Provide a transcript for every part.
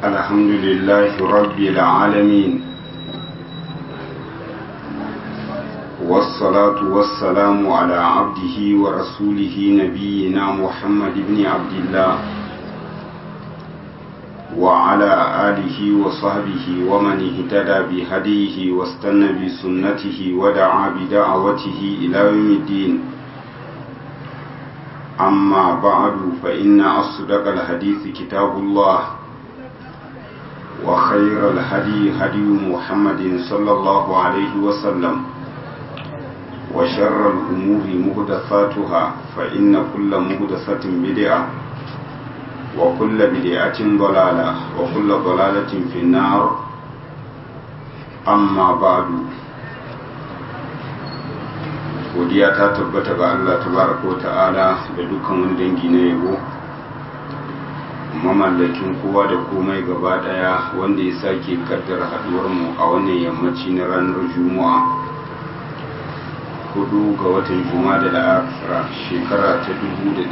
الحمد لله رب العالمين والصلاة والسلام على عبده ورسوله نبينا محمد بن عبد الله وعلى آله وصحبه ومن اهتدى بهديه واستنى بسنته ودعا بدعوته إلى يوم الدين أما بعد فإن أصدق الحديث كتاب الله وخير الهدي هدي محمد صلى الله عليه وسلم وشر الأمور مهدثاتها فإن كل مهدثة بدعة وكل بدعة ضلالة وكل ضلالة في النار أما بعد godiya ta tabbata ga Allah tabaraka wa ta'ala da dukkan wani dangi na yabo mamallakin kowa da komai gaba daya wanda ya sake kaddara haduwar mu a wannan yammaci na ranar juma'a hudu ga watan juma'a da la'afira shekara ta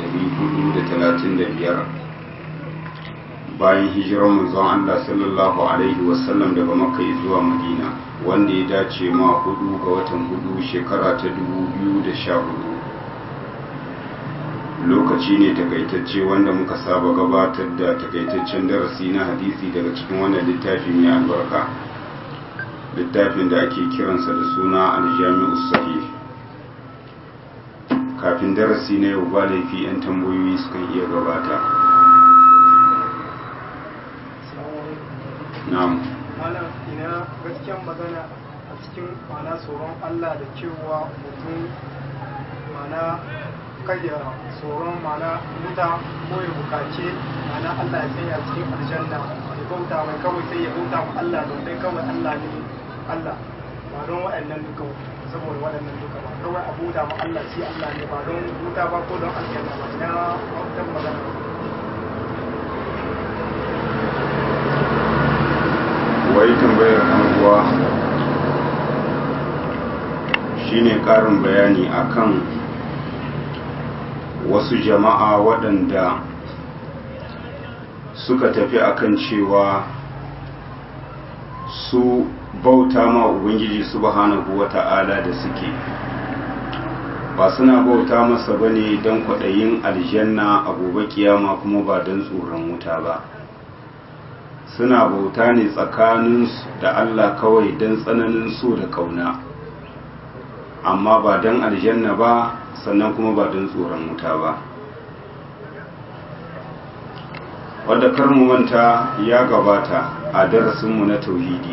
1435 bayan hijirar manzon Allah sallallahu alaihi wasallam daga makka zuwa madina wanda ya dace ma hudu ga watan hudu shekara ta 2014 lokaci ne takaitacce wanda muka saba gabatar da takaitaccen darasi na hadisi daga cikin wannan littafi mai albarka littafin da ake kiransa da suna aljami'u sahih kafin darasi na yau ba laifi 'yan tambayoyi sukan iya gabata na'am malam ina gaskiyan magana a cikin mana tsoron Allah da cewa mutum mana kada tsoron mana muta ko ya bukace mana Allah ya sanya cikin aljanna ya bauta mai kawai sai ya bauta ma Allah don dai kawai Allah ne Allah ba don waɗannan duka saboda waɗannan duka ba kawai a bauta ma Allah shi Allah ne ba don wuta ba ko don aljanna ba ina wata magana wai tambayar uwa shine karin bayani akan wasu jama'a waɗanda suka tafi akan cewa su bauta ma ubangiji subhanahu wata'ala da suke ba suna bauta masa bane don kwaɗayin aljanna a gobe kiyama kuma ba don tsoron wuta ba suna bauta ne tsakaninsu da Allah kawai don tsananin so da kauna amma ba don aljanna ba sannan kuma ba don tsoron wuta ba wadda karmu manta ya gabata a darasinmu na tauhidi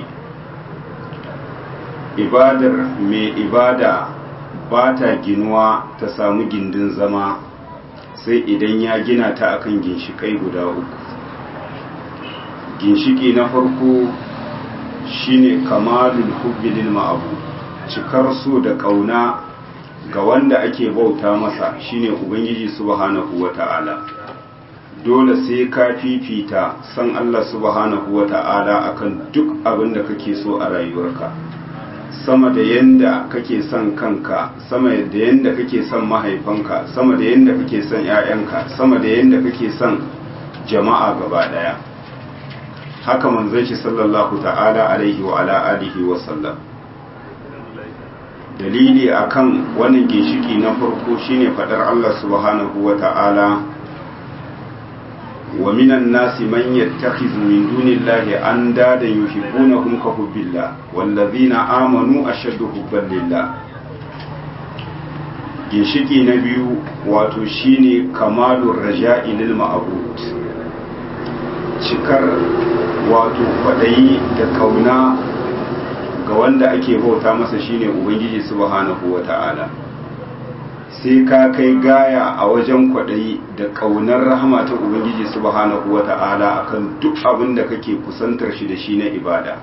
ibadar mai ibada ba ta ginuwa ta samu gindin zama sai idan ya gina ta akan ginshikai guda uku ginshiki na farko shine kamalul hubbi lil ma'abu cikar so da kauna ga wanda ake bauta masa shine ubangiji subhanahu wata'ala dole sai ka fifita san Allah subhanahu wata'ala akan duk abin da kake so a rayuwarka sama da yanda kake son kanka sama da yanda kake son mahaifanka sama da yanda kake son 'ya'yanka sama da yanda kake son jama'a gaba daya haka manzon shi sallallahu ta'ala alaihi wa ala alihi wa sallam dalili akan wannan ginshiki na farko shine fadar Allah subhanahu wa ta'ala wa minan nasi man yattakhizu min dunillahi andadan yuhibbunahum ka hubbillah wallazina amanu ashaddu hubban lillah ginshiki na biyu wato shine kamalur raja'i lil ma'bud cikar wato kwaɗayi da kauna ga wanda ake bauta masa shine ubangiji subhanahu wata'ala sai ka kai gaya a wajen kwaɗayi da ƙaunar rahama ta ubangiji subhanahu wata'ala akan duk abin da kake kusantar shi da shi na ibada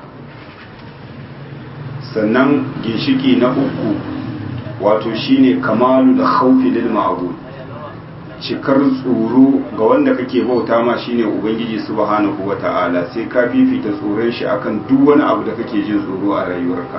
sannan ginshiki na uku wato shine kamalu da khawfi lil ma'bud cikar tsoro ga wanda kake bauta ma shine ubangiji subhanahu wata'ala sai ka fifita tsoron shi akan duk wani abu da kake jin tsoro a rayuwarka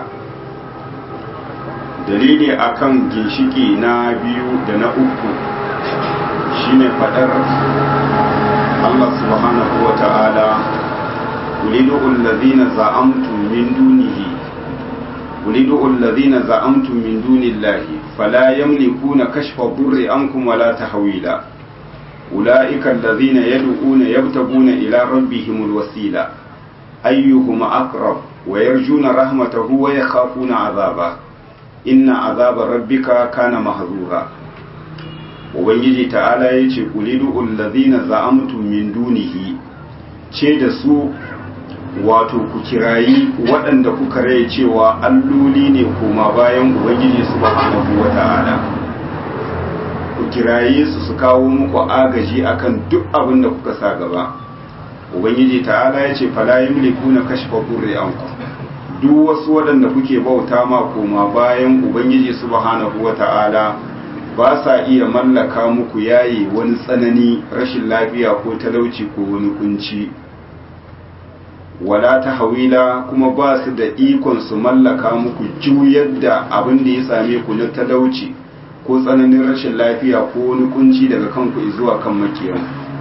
dalili akan ginshiki na biyu da na uku shine fadar Allah subhanahu wata'ala ulidu allazina za'amtum min dunihi ulidu allazina za'amtum min dunillahi fala yamlikuna kashfa durri ankum wala tahwila ulaika allazina yad'una yabtaguna ila rabbihimul wasila ayyuhum aqrab wa yarjuna rahmatahu wa yakhafuna 'adhabahu inna azaba rabbika kana mahzura ubangiji ta'ala yace qulidu allazina za'amtum min dunihi ce da su wato ku kirayi waɗanda kuka rai cewa alloli ne koma bayan ubangiji subhanahu wata'ala ku kirayi su su kawo muku agaji akan duk abin da kuka sa gaba ubangiji ta'ala yace fala yamlikuna kashfa burri ankum duk wasu waɗanda kuke bauta ma koma bayan ubangiji subhanahu wata'ala ba sa iya mallaka muku yayi wani tsanani rashin lafiya ko talauci ko wani kunci wala ta hawila kuma ba su da ikon su mallaka muku juyar da abin da ya same ku na talauci ko tsananin rashin lafiya ko wani kunci daga kanku zuwa kan makiyan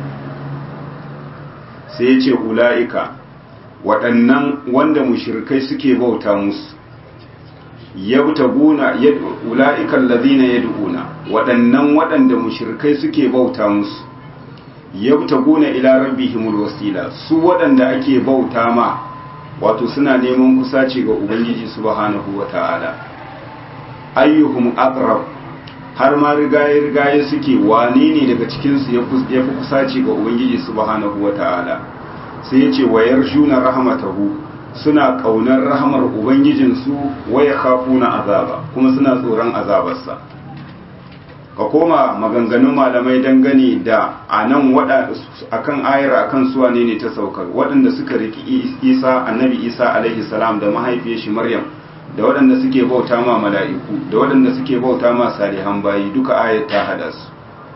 sai ya ce ula'ika waɗannan wanda mushirkai suke bauta musu yabtaguna ula'ikan ladina yad'una waɗannan waɗanda mushirkai suke bauta musu yabtaguna ila rabbihimul wasila su waɗanda ake bauta ma wato suna neman kusaci ga ubangiji subhanahu wata'ala ayyuhum aqrab har ma rigaye rigaye suke wane ne daga cikin su ya fi kusaci ga ubangiji subhanahu wata'ala sai ya ce wayar juna rahmatahu suna kaunar rahamar ubangijinsu waya kafuna azaba kuma suna tsoron azabarsa ka koma maganganun malamai dangane da a nan akan ayar akan suwa ne ne ta saukar waɗanda suka riki isa annabi isa alaihi salam da mahaifiyar shi maryam da waɗanda suke bauta ma mala'iku da waɗanda suke bauta ma salihan bayi duka ayar ta hada su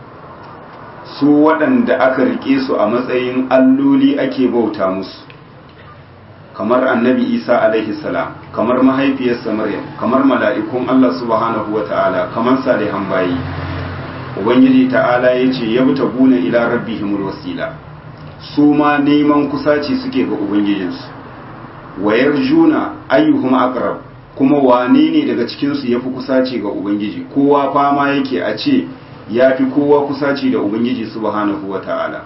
su waɗanda aka rike su a matsayin alloli ake bauta musu kamar annabi isa alaihi salam kamar mahaifiyarsa maryam kamar mala'ikun allah subhanahu wa ta'ala kamar salihan bayi ubangiji ta'ala ya ce ya buta guna ila rabbihimul wasila su ma neman kusaci suke ga ubangijinsu wayar juna ayyuhum aqrab kuma wane ne daga cikinsu ya fi kusaci ga ubangiji kowa fama yake a ce ya fi kowa kusaci da ubangiji subhanahu wa ta'ala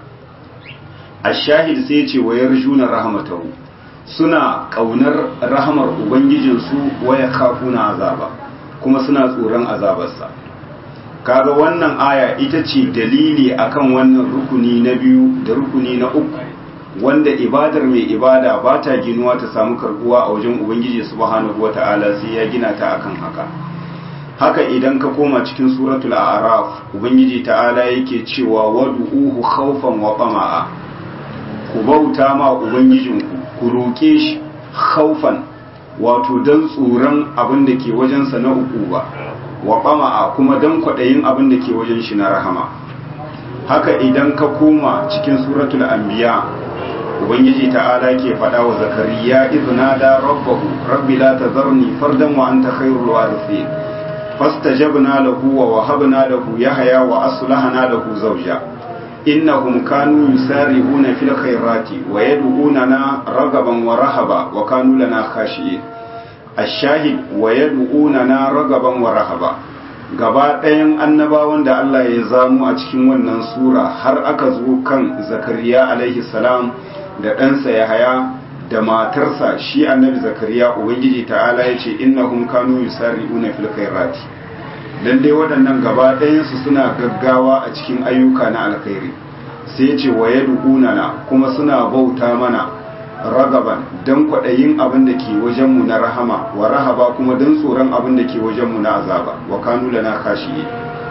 a shahid sai ce wayar juna rahmatahu suna ƙaunar rahamar ubangijinsu waya kafuna azaba kuma suna tsoron azabarsa kaga wannan aya ita ce dalili akan wannan rukuni na biyu da rukuni na uku wanda ibadar mai ibada ba ta ginuwa ta samu karbuwa a wajen ubangiji subhanahu wata'ala sai ya gina ta akan haka haka idan ka koma cikin suratul a'raf ubangiji ta'ala yake cewa wad'uhu khawfan wa tama'a ku bauta ma ubangijinku ku roke shi khawfan wato dan tsoron abin da ke wajensa na uku ba wa ɓama'a kuma don kwaɗayin abin da ke wajen shi na rahama haka idan ka koma cikin suratul anbiya ubangiji ta'ala ke faɗa wa zakariya izna da rabbahu rabbi la tazarni fardan wa anta khairul warithin fastajabna lahu wa wahabna lahu yahya wa aslahna lahu zawja innahum kanu yusari'una fil khairati wa yad'unana ragaban wa rahaba wa kanu lana khashi'in ashahid wa yad'unana ragaban wa rahaba gaba ɗayan annabawan da Allah ya zamu a cikin wannan sura har aka zo kan zakariya alaihi salam da ɗansa yahaya da matarsa shi annabi zakariya ubangiji ta'ala ya ce innahum kanu yusari'una fil khairati lalle waɗannan gaba ɗayansu suna gaggawa a cikin ayyuka na alkhairi sai ce wa yad'unana kuma suna bauta mana ragaban don kwaɗayin abin da ke wajenmu na rahama wa rahaba kuma don tsoron abin da ke wajenmu na azaba wa kanu lana kashiye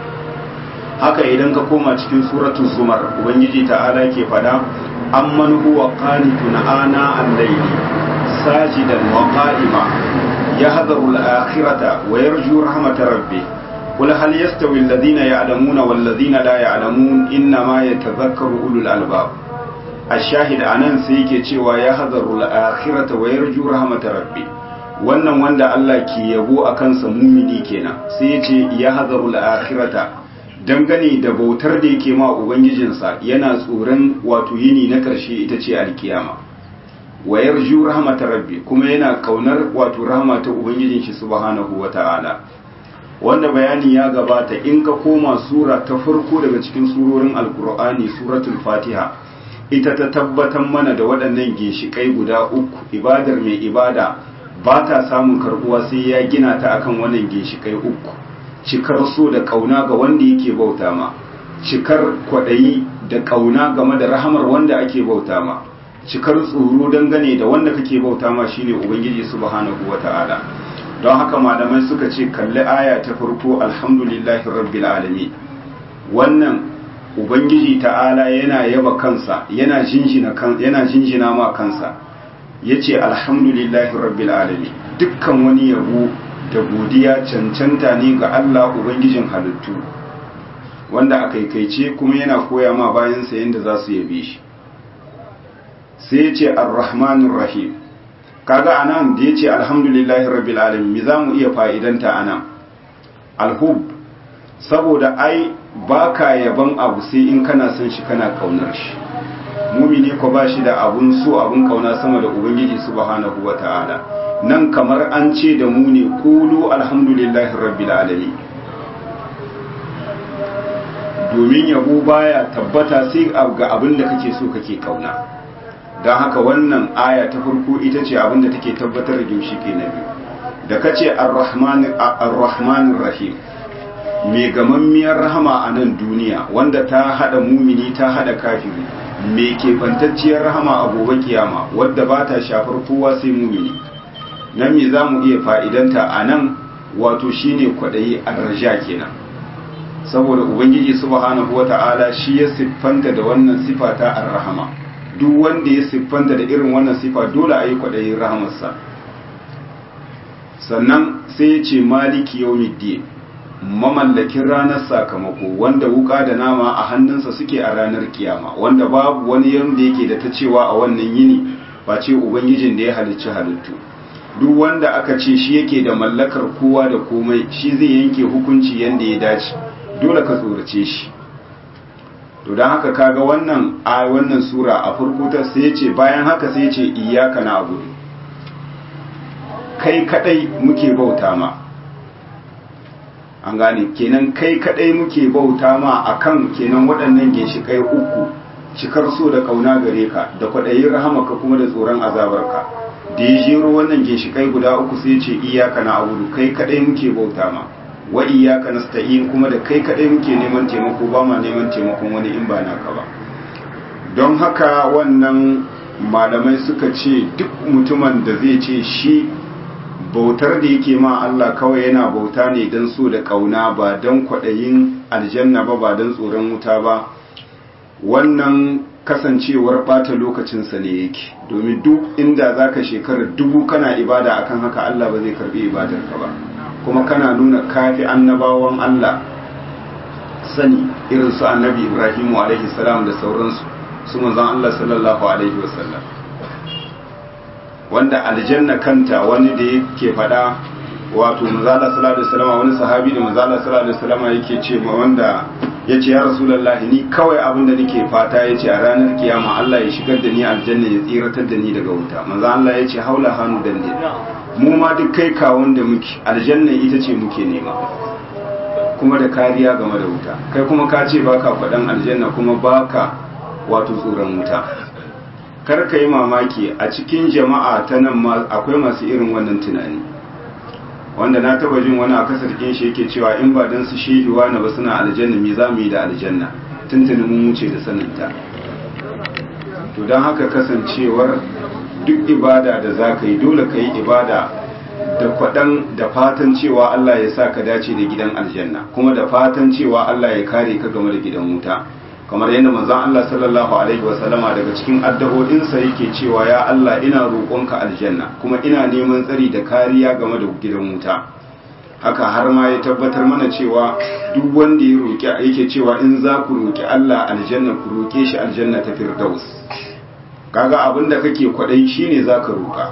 haka idan ka koma cikin suratul zumar ubangiji ta'ala ke fada amman huwa qanitun ana al-layli sajidan wa qa'ima yahdharu al-akhirata wa yarju rahmatar rabbih قل هل يستوي الذين يعلمون والذين لا يعلمون إنما يتذكر أولو الألباب ashahid anan sai yake cewa ya hadaru al-akhirata wa yarju rahmatar rabbi wannan wanda Allah ke yabo akan sa mumini kenan sai yace ya hadaru al-akhirata dangane da bautar da yake ma ubangijinsa yana tsoron wato yini na karshe ita ce alkiyama wa yarju rahmatar rabbi kuma yana kaunar wato rahama ta ubangijin shi subhanahu wata'ala wanda bayani ya gabata in ka koma sura ta farko daga cikin surorin alkur'ani suratul fatiha ita ta tabbatar mana da waɗannan ginshiƙai guda uku ibadar mai ibada ba ta samun karbuwa sai ya gina ta akan wannan ginshiƙai uku cikar so da ƙauna ga wanda yake bauta ma cikar kwaɗayi da ƙauna game da rahamar wanda ake bauta ma cikar tsoro dangane da wanda kake bauta ma shine ubangiji subhanahu wata'ala don haka malamai suka ce kalli aya ta farko alhamdulillahi rabbil alamin wannan ubangiji ta'ala yana yaba kansa yana jinjina kan yana jinjina ma kansa yace alhamdulillahi rabbil alamin dukkan wani yabo da godiya cancanta ne ga Allah ubangijin halittu wanda a kaikaice kuma yana koya ma bayansa yadda za su yabe shi sai ya ce arrahmanir rahim kaga anan da ya ce alhamdulillahi rabbil alamin me za mu iya fa'idanta anan alhub saboda ai baka yaban abu sai in kana son shi kana kaunar shi mumini ko ba shi da abun so abun kauna sama da ubangiji subhanahu wata'ala nan kamar an ce da mu ne qulu alhamdulillahi rabbil alamin domin yabo baya tabbata sai ga abin da kake so kake kauna don haka wannan aya ta farko ita ce abin da take tabbatar da ginshike na biyu da kace ar-rahmanir rahim mai gamammiyar rahama a nan duniya wanda ta hada mumini ta hada kafiri mai kebantacciyar rahama a gobe kiyama wadda ba ta shafar kowa sai mumini nan me za mu iya fa'idanta a nan wato shine kwaɗayi a raja kenan saboda ubangiji subhanahu wata'ala shi ya siffanta da wannan sifa ta ar-rahama duk wanda ya siffanta da irin wannan sifa dole a yi kwaɗayin rahamarsa sannan sai ya ce maliki yawmiddin mamallakin ranar sakamako wanda wuka da nama a hannunsa suke a ranar kiyama wanda babu wani yanda yake da ta cewa a wannan yini ba ce ubangijin da ya halicci halittu duk wanda aka ce shi yake da mallakar kowa da komai shi zai yanke hukunci yanda ya dace dole ka tsorace shi to don haka kaga wannan a wannan sura a farko ta sai ce bayan haka sai ce iyyaka na'budu kai kadai muke bauta ma an gane kenan kai kadai muke bauta ma akan kenan waɗannan ginshikai uku cikar so da kauna gare ka da kwaɗayin rahamaka kuma da tsoron azabarka da ya jero wannan ginshikai guda uku sai ce iyaka na abudu kai kadai muke bauta ma wa iyaka nasta'in kuma da kai kadai muke neman taimako ba ma neman taimakon wani in ba naka ba don haka wannan malamai suka ce duk mutumin da zai ce shi bautar da yake ma Allah kawai yana bauta ne don so da kauna ba don kwaɗayin aljanna ba ba don tsoron wuta ba wannan kasancewar ɓata lokacinsa ne yake domin duk inda za ka shekarar dubu kana ibada akan haka Allah ba zai karɓi ibadarka ba kuma kana nuna kafi annabawan Allah sani irin su annabi Ibrahimu alaihi salam da sauransu su manzon Allah sallallahu alaihi wasallam wanda aljanna kanta wani da yake fada wato manzala sallallahu alaihi wasallam wani sahabi da manzala sallallahu alaihi wasallam yake ce ma wanda yace ya rasulullahi ni kawai abin da nake fata yace a ranar kiyama Allah ya shigar da ni aljanna ya tsiratar da ni daga wuta manzo Allah yace haula hanu dande mu ma duk kai kawon da muke aljanna ita ce muke nema kuma da kariya game da wuta kai kuma ka ce baka faɗan aljanna kuma baka wato tsoron wuta kar ka yi mamaki a cikin jama'a ta nan ma akwai masu irin wannan tunani wanda na taba jin wani a kasar shi yake cewa in ba dan su shehiwa na ba suna aljanna me za mu yi da aljanna tuntuni mun wuce da saninta to don haka kasancewar duk ibada da za ka yi dole ka yi ibada da kwaɗan da fatan cewa Allah ya sa ka dace da gidan aljanna kuma da fatan cewa Allah ya kare ka game da gidan wuta kamar yadda manzon Allah sallallahu alaihi wasallama daga cikin addu'o'insa yake cewa ya Allah ina roƙonka aljanna kuma ina neman tsari da kariya game da gidan wuta haka har ma ya tabbatar mana cewa duk wanda ya roƙi yake cewa in za ku roƙi Allah aljanna ku roƙe shi aljanna ta firdaus kaga abin da kake kwaɗai shine za ka roƙa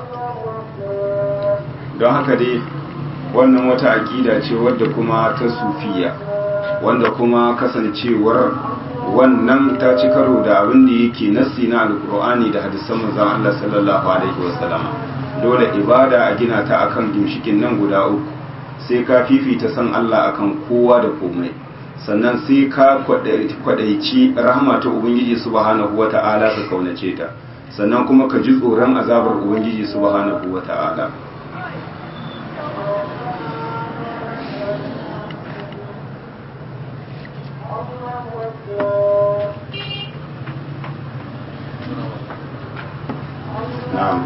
don haka dai wannan wata aƙida ce wadda kuma ta sufiya wanda kuma kasancewar wannan ta ci karo da abin da yake nassi na alkur'ani da hadisan manzon Allah sallallahu alaihi wasallama dole ibada a gina ta akan gimshikin nan guda uku sai ka fifita san Allah akan kowa da komai sannan sai ka kwadaici rahama ta ubangiji subhanahu wata'ala ka kaunace ta sannan kuma ka ji tsoron azabar ubangiji subhanahu wata'ala na'am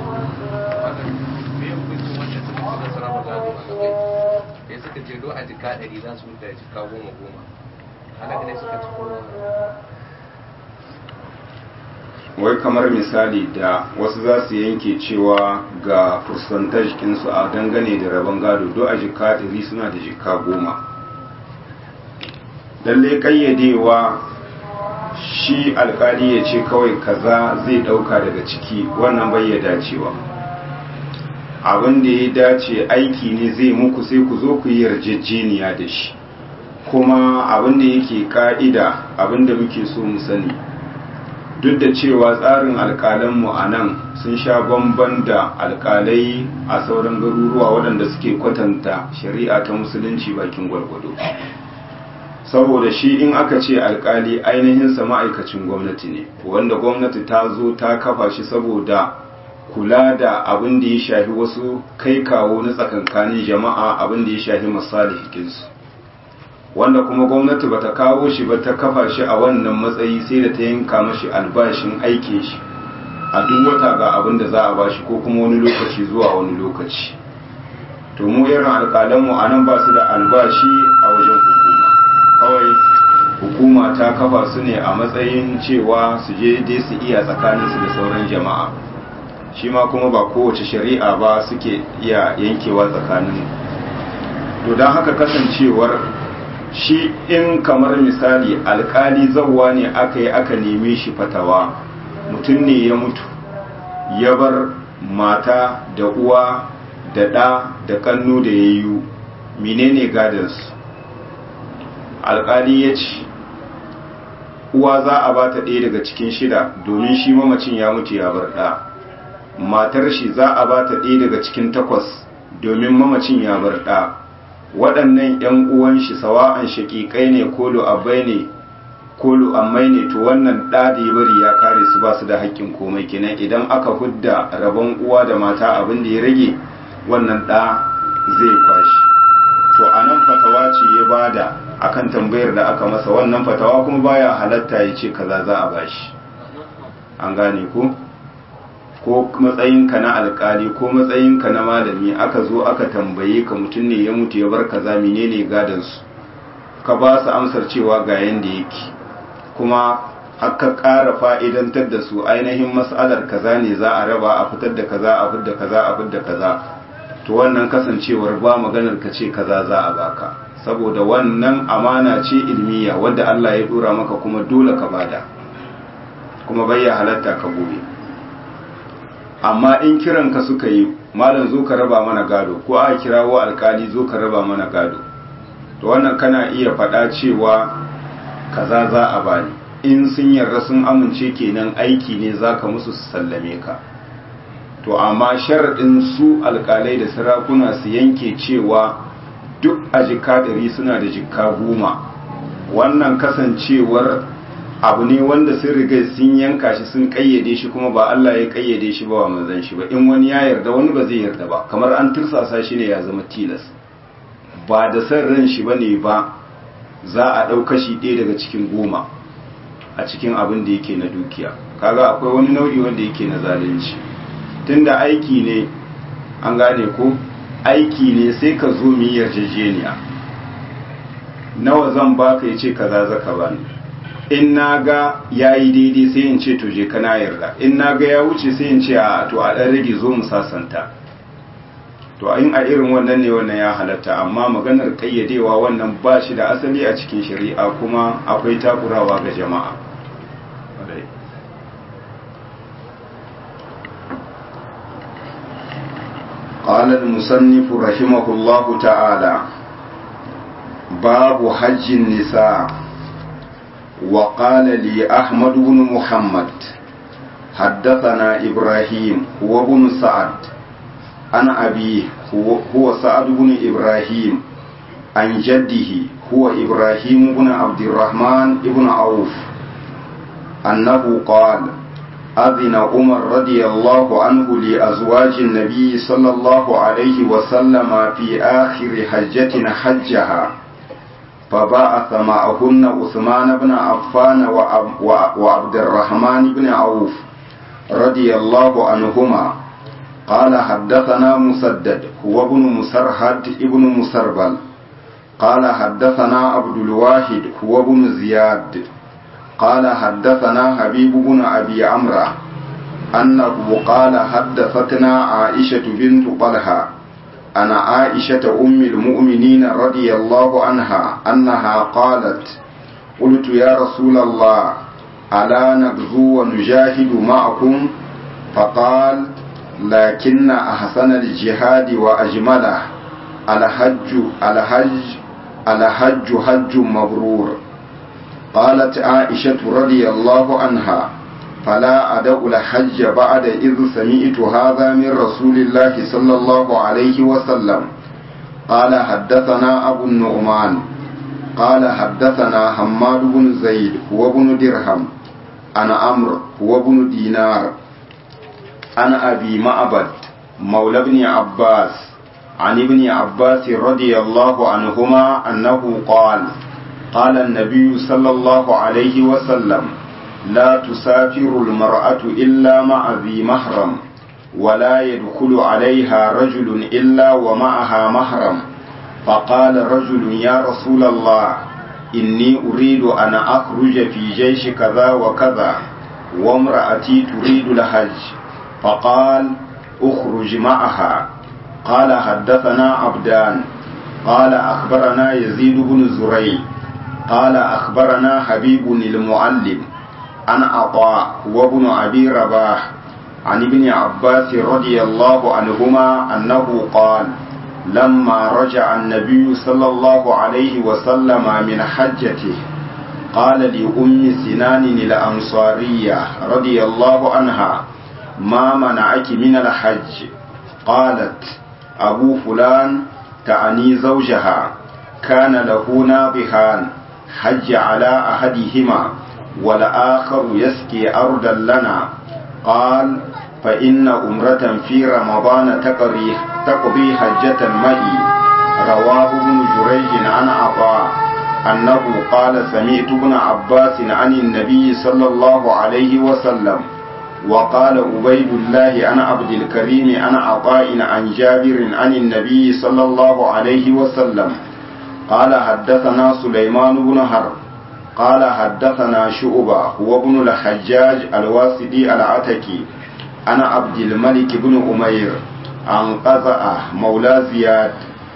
sai suka ce do a jika ɗari za su da jika goma goma halaka ne suka ci kowa wai kamar misali da wasu za su yanke cewa ga percentage kinsu a dangane da rabon gado do a jika ɗari suna da jika goma lalle ƙayyadewa shi alkali ya ce kawai kaza zai ɗauka daga ciki wannan bai ya dacewa abin da ya dace aiki ne zai muku sai ku zo ku yi yarjejeniya da shi kuma abin da yake ka'ida abin da muke so mu sani duk da cewa tsarin alkalanmu a nan sun sha bamban da alkalai a sauran garuruwa waɗanda suke kwatanta shari'a ta musulunci bakin gwargwado saboda shi in aka ce alkali ainihinsa ma'aikacin gwamnati ne wanda gwamnati ta zo ta kafa shi saboda kula da abin da ya shafi wasu kai kawo na tsakankanin jama'a abin da ya shafi masalihikinsu wanda kuma gwamnati bata kawo shi ba ta kafa shi a wannan matsayi sai da ta yanka mashi albashin aikin shi a duk wata ga abin da za a bashi ko kuma wani lokaci zuwa wani lokaci to mu irin alƙalanmu a nan ba su da albashi a wajen hukuma kawai hukuma ta kafa su ne a matsayin cewa su je dai su iya tsakaninsu da sauran jama'a shi ma kuma ba kowace shari'a ba suke iya yankewa tsakanin to don haka kasancewar shi in kamar misali alkali zauwa ne aka yi aka neme shi fatawa mutum ne ya mutu ya bar mata da uwa da ɗa da kannu da ya yi menene gadansu alkali ya ce uwa za a ba ta ɗaya daga cikin shida domin shi mamacin ya mutu ya bar ɗa matar shi za a ba ta ɗaya daga cikin takwas domin mamacin ya bar ɗa waɗannan ‘yan uwan shi sawa'an shaƙiƙai ne ko lu'abbai ne ko lu'ammai ne to wannan ɗa da ya bari ya kare su ba su da haƙƙin komai kenan idan aka hudda rabon uwa da mata abin da ya rage wannan ɗa zai kwashi to a nan fatawa ce ya bada akan tambayar da aka masa wannan fatawa kuma baya halatta ya ce kaza za a bashi an gane ko ko matsayinka na alkali ko matsayinka na malami aka zo aka tambaye ka mutum ne ya mutu ya bar kaza menene gadon su ka ba su amsar cewa ga yanda yake kuma aka ƙara fa'idantar da su ainihin mas'alar kaza ne za a raba a fitar da kaza a fitar da kaza a fitar da kaza to wannan kasancewar ba maganar ka ce kaza za a baka saboda wannan amana ce ilmiya wadda Allah ya dora maka kuma dole ka bada kuma bayya halatta ka gobe amma in kiran ka suka yi malam zo ka raba mana gado ko a kirawo alkali zo ka raba mana gado to wannan kana iya faɗa cewa kaza za a bani in sun yarda sun amince kenan aiki ne zaka musu su sallame ka to amma sharaɗin su alkalai da sarakuna su yanke cewa duk a jika ɗari suna da jika goma wannan kasancewar abu ne wanda sun riga sun yanka shi sun kayyade shi kuma ba Allah ya kayyade shi ba wa manzon shi ba in wani ya yarda wani ba zai yarda ba kamar an tursasa shi ne ya zama tilas ba da san ran shi bane ba za a ɗau kashi ɗaya daga cikin goma a cikin abin da yake na dukiya kaga akwai wani nau'i wanda yake na zalunci tunda aiki ne an gane ko aiki ne sai ka zo mu yi yarjejeniya nawa zan baka ya ce kaza zaka bani in na ga ya yi daidai sai in ce to je kana yarda in na ga ya wuce sai in ce a to a ɗan rage zo mu sasanta to in a irin wannan ne wannan ya halatta amma maganar ƙayyadewa wannan ba shi da asali a cikin shari'a kuma akwai takurawa ga jama'a قال المصنف رحمه الله تعالى باب حج النساء وقال لي أحمد بن محمد حدثنا إبراهيم هو بن سعد عن أبيه هو, هو سعد بن إبراهيم عن جده هو إبراهيم بن عبد الرحمن بن عوف أنه قال أذن عمر رضي الله عنه لأزواج النبي صلى الله عليه وسلم في آخر حجة حجها فبعث معهن عثمان بن عفان وعبد الرحمن بن عوف رضي الله عنهما قال حدثنا مسدد هو ابن مسرهد ابن مسربل قال حدثنا عبد الواحد هو ابن زياد قال حدثنا حبيب بن أبي عمرو أنه قال حدثتنا عائشة بنت طلحة أنا عائشة أم المؤمنين رضي الله عنها أنها قالت قلت يا رسول الله ألا نغزو ونجاهد معكم فقال لكن أحسن الجهاد وأجمله الحج الحج الحج حج مبرور قالت عائشة رضي الله عنها فلا أدع الحج بعد إذ سمعت هذا من رسول الله صلى الله عليه وسلم قال حدثنا أبو النعمان قال حدثنا حماد بن زيد هو بن درهم أنا عمرو هو بن دينار أنا أبي معبد مولى ابن عباس عن ابن عباس رضي الله عنهما أنه قال قال النبي صلى الله عليه وسلم لا تسافر المرأة إلا مع ذي محرم ولا يدخل عليها رجل إلا ومعها محرم فقال رجل يا رسول الله إني أريد أن أخرج في جيش كذا وكذا وامرأتي تريد الحج فقال اخرج معها قال حدثنا عبدان قال أخبرنا يزيد بن زريع قال أخبرنا حبيب المعلم عن عطاء وابن أبي رباح عن ابن عباس رضي الله عنهما أنه قال لما رجع النبي صلى الله عليه وسلم من حجته قال لأم سنان الأنصارية رضي الله عنها ما منعك من الحج قالت أبو فلان تعني زوجها كان له ناضحان حج على أحدهما والآخر يسقي أرضا لنا قال فإن أمرة في رمضان تقضي تقضي حجة معي رواه ابن جريج عن عطاء أنه قال سمعت ابن عباس عن النبي صلى الله عليه وسلم وقال عبيد الله عن عبد الكريم عن عطاء عن جابر عن النبي صلى الله عليه وسلم قال حدثنا سليمان بن حرب قال حدثنا شعبة هو ابن الحجاج الواسدي العتكي أنا عبد الملك بن أمير عن قزأة مولى زياد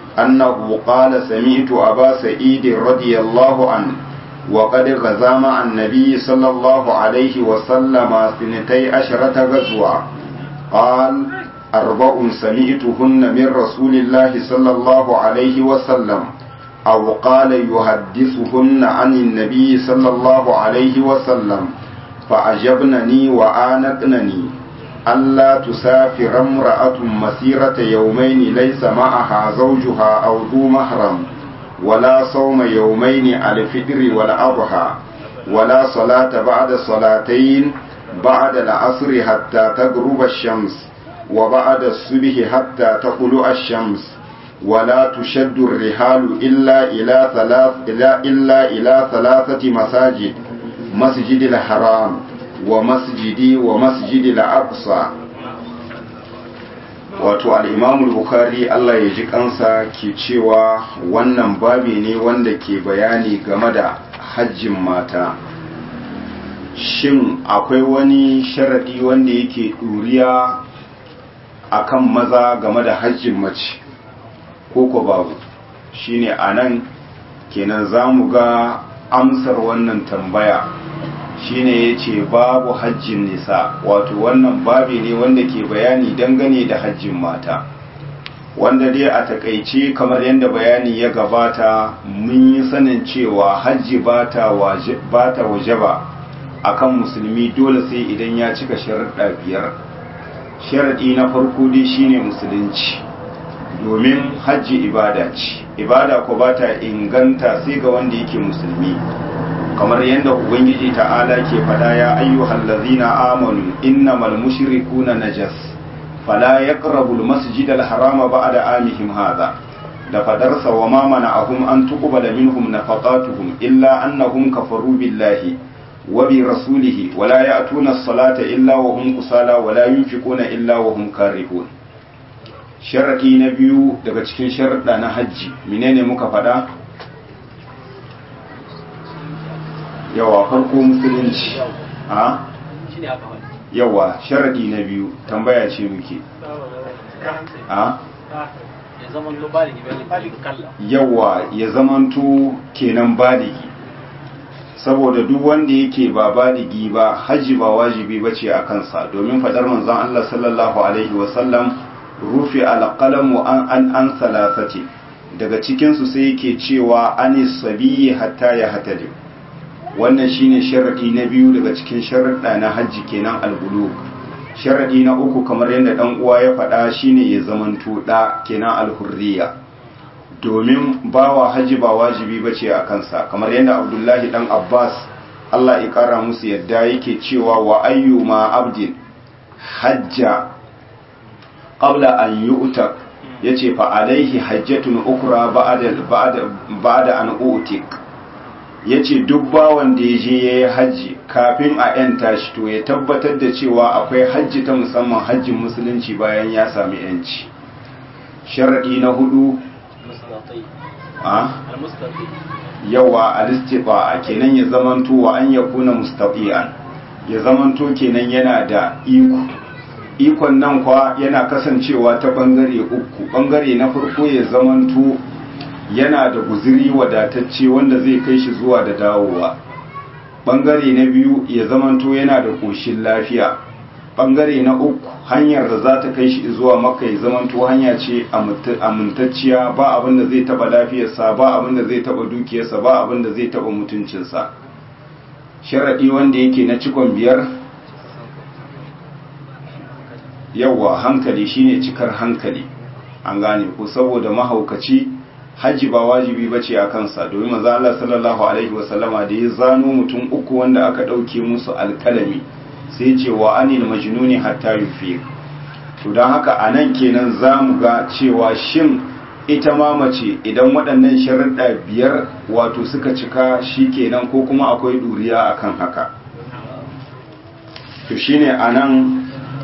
أنه قال سمعت أبا سعيد رضي الله عنه وقد غزا مع النبي صلى الله عليه وسلم سنتي عشرة غزوة قال أربع سمعتهن من رسول الله صلى الله عليه وسلم أو قال يحدثهن عن النبي صلى الله عليه وسلم فأجبنني وآنقنني ألا تسافر امرأة مسيرة يومين ليس معها زوجها أو ذو محرم ولا صوم يومين على الفطر والأضحى ولا صلاة بعد صلاتين بعد العصر حتى تغرب الشمس وبعد الصبح حتى تطلع الشمس ولا تشد الرحال إلا إلى ثلاث إلا, إلا إلى ثلاثة مساجد مسجد الحرام ومسجدي ومسجد الأقصى wato al'imamu bukhari Allah ya ji kansa ke cewa wannan babi ne wanda ke bayani game da hajjin mata shin akwai wani sharadi wanda yake ɗuriya akan maza game da hajjin mace ko ko babu shine a nan kenan za mu ga amsar wannan tambaya shine ya ce babu hajjin nisa wato wannan babi ne wanda ke bayani dangane da hajjin mata wanda dai a takaice kamar yadda bayani ya gabata mun yi sanin cewa hajji ba ta waje ba a kan musulmi dole sai idan ya cika sharaɗa biyar sharaɗi na farko dai shine musulunci domin hajji ibada ce ibada ko ba ta inganta sai ga wanda yake musulmi kamar yadda ubangiji ta'ala ke fada ya ayyuhal ladzina amanu innamal mushrikuna najas fala yaqrabu almasjid alharama ba'da amihim hadha da fadarsa wa ma mana'ahum an tuqbala minhum nafaqatuhum illa annahum kafaru billahi wa bi rasulihi wa la ya'tuna as-salata illa wa hum kusala wa la yunfiquna illa wa hum karihun sharadi na biyu daga cikin sharuɗa na hajji menene muka faɗa yawa farko musulunci a yawa sharadi na biyu tambaya ce muke a yawa ya zamanto kenan baligi saboda duk wanda yake ba baligi ba hajji ba wajibi bace a kansa domin faɗar manzon Allah sallallahu alaihi wasallam rufe alƙalamu an an an salasati daga cikinsu sai yake cewa anis sabiyi hatta ya hatali wannan shine sharadi na biyu daga cikin sharuɗa na hajji kenan albulug sharadi na uku kamar yadda dan uwa ya faɗa shine ya zamanto da kenan alhurriya domin bawa hajji ba wajibi bace a kansa kamar yadda abdullahi dan abbas Allah ya kara musu yadda yake cewa wa ayyuma abdin hajja qabla an yu'tak yace fa alaihi hajjatun ukra ba'da ba'da ba'da an utik yace duk bawan da yaje yayi haji kafin a yanta shi to ya tabbatar da cewa akwai hajji ta musamman hajjin musulunci bayan ya sami yanci sharadi na hudu a yawa alistifa kenan ya zamanto wa an yakuna mustaqian ya zamanto kenan yana da iko ikon nan kwa yana kasancewa ta bangare uku bangare na farko ya zamanto yana da guziri wadatacce wanda zai kai shi zuwa da dawowa bangare na biyu ya zamanto yana da koshin lafiya bangare na uku hanyar da za ta kai shi zuwa maka ya zamanto hanya ce amintacciya ba abin da zai taba lafiyarsa ba abin da zai taba dukiyarsa ba abin da zai taba mutuncinsa sharaɗi wanda yake na cikon biyar yawa hankali shine cikar hankali an gane ko saboda mahaukaci hajji ba wajibi bace a kansa domin manzo Allah sallallahu alaihi wasallama da ya zano mutum uku wanda aka dauke musu alkalami sai ce wa anil majnuni hatta yufiq to dan haka anan kenan zamu ga cewa shin ita ma mace idan waɗannan sharuɗa biyar wato suka cika shi kenan ko kuma akwai ɗuriya akan haka to shine anan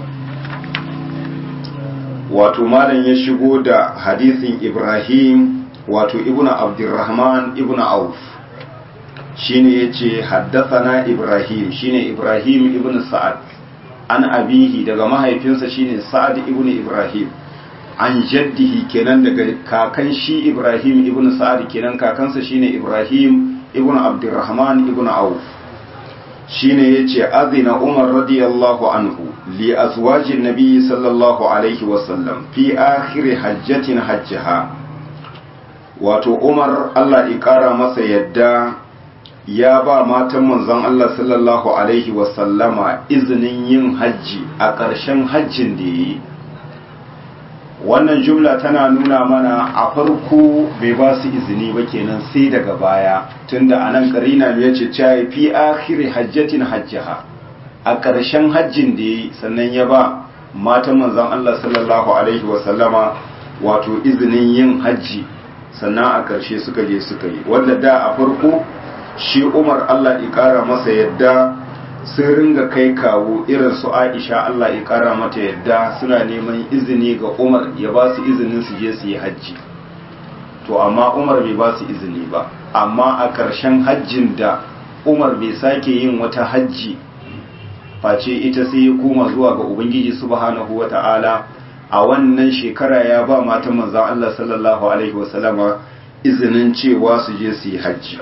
wato malam ya shigo da hadisin ibrahim wato ibnu abdurrahman ibnu auf shine yace haddathana ibrahim shine ibrahim ibnu sa'ad an abihi daga mahaifinsa shine sa'ad ibnu ibrahim an jaddihi kenan daga kakan shi ibrahim ibnu sa'ad kenan kakansa shine ibrahim ibnu abdurrahman ibnu auf shine yace azina umar radiyallahu anhu li azwajin nabiy sallallahu alaihi wasallam fi akhir hajjatin hajjaha wato umar Allah ya kara masa yadda ya ba matan manzon Allah sallallahu alaihi wasallama izinin yin hajji a ƙarshen hajjin da yi wannan jumla tana nuna mana a farko bai ba su izini ba kenan sai daga baya tunda anan karina ya ce cewa fi akhiri hajjatin hajjaha a ƙarshen hajjin da yi sannan ya ba matan manzon Allah sallallahu alaihi wa sallama wato izinin yin hajji sannan a ƙarshe suka je suka yi wanda da a farko shi Umar Allah ya ƙara masa yadda sun ringa kai kawo irin su Aisha Allah ya kara mata yadda suna neman izini ga Umar ya ba su izinin su je su yi hajji to amma Umar bai ba su izini ba amma a ƙarshen hajjin da Umar bai sake yin wata hajji face ita sai ya koma zuwa ga Ubangiji subhanahu wata'ala a wannan shekara ya ba matan manzon Allah sallallahu alaihi wasallama izinin cewa su je su yi hajji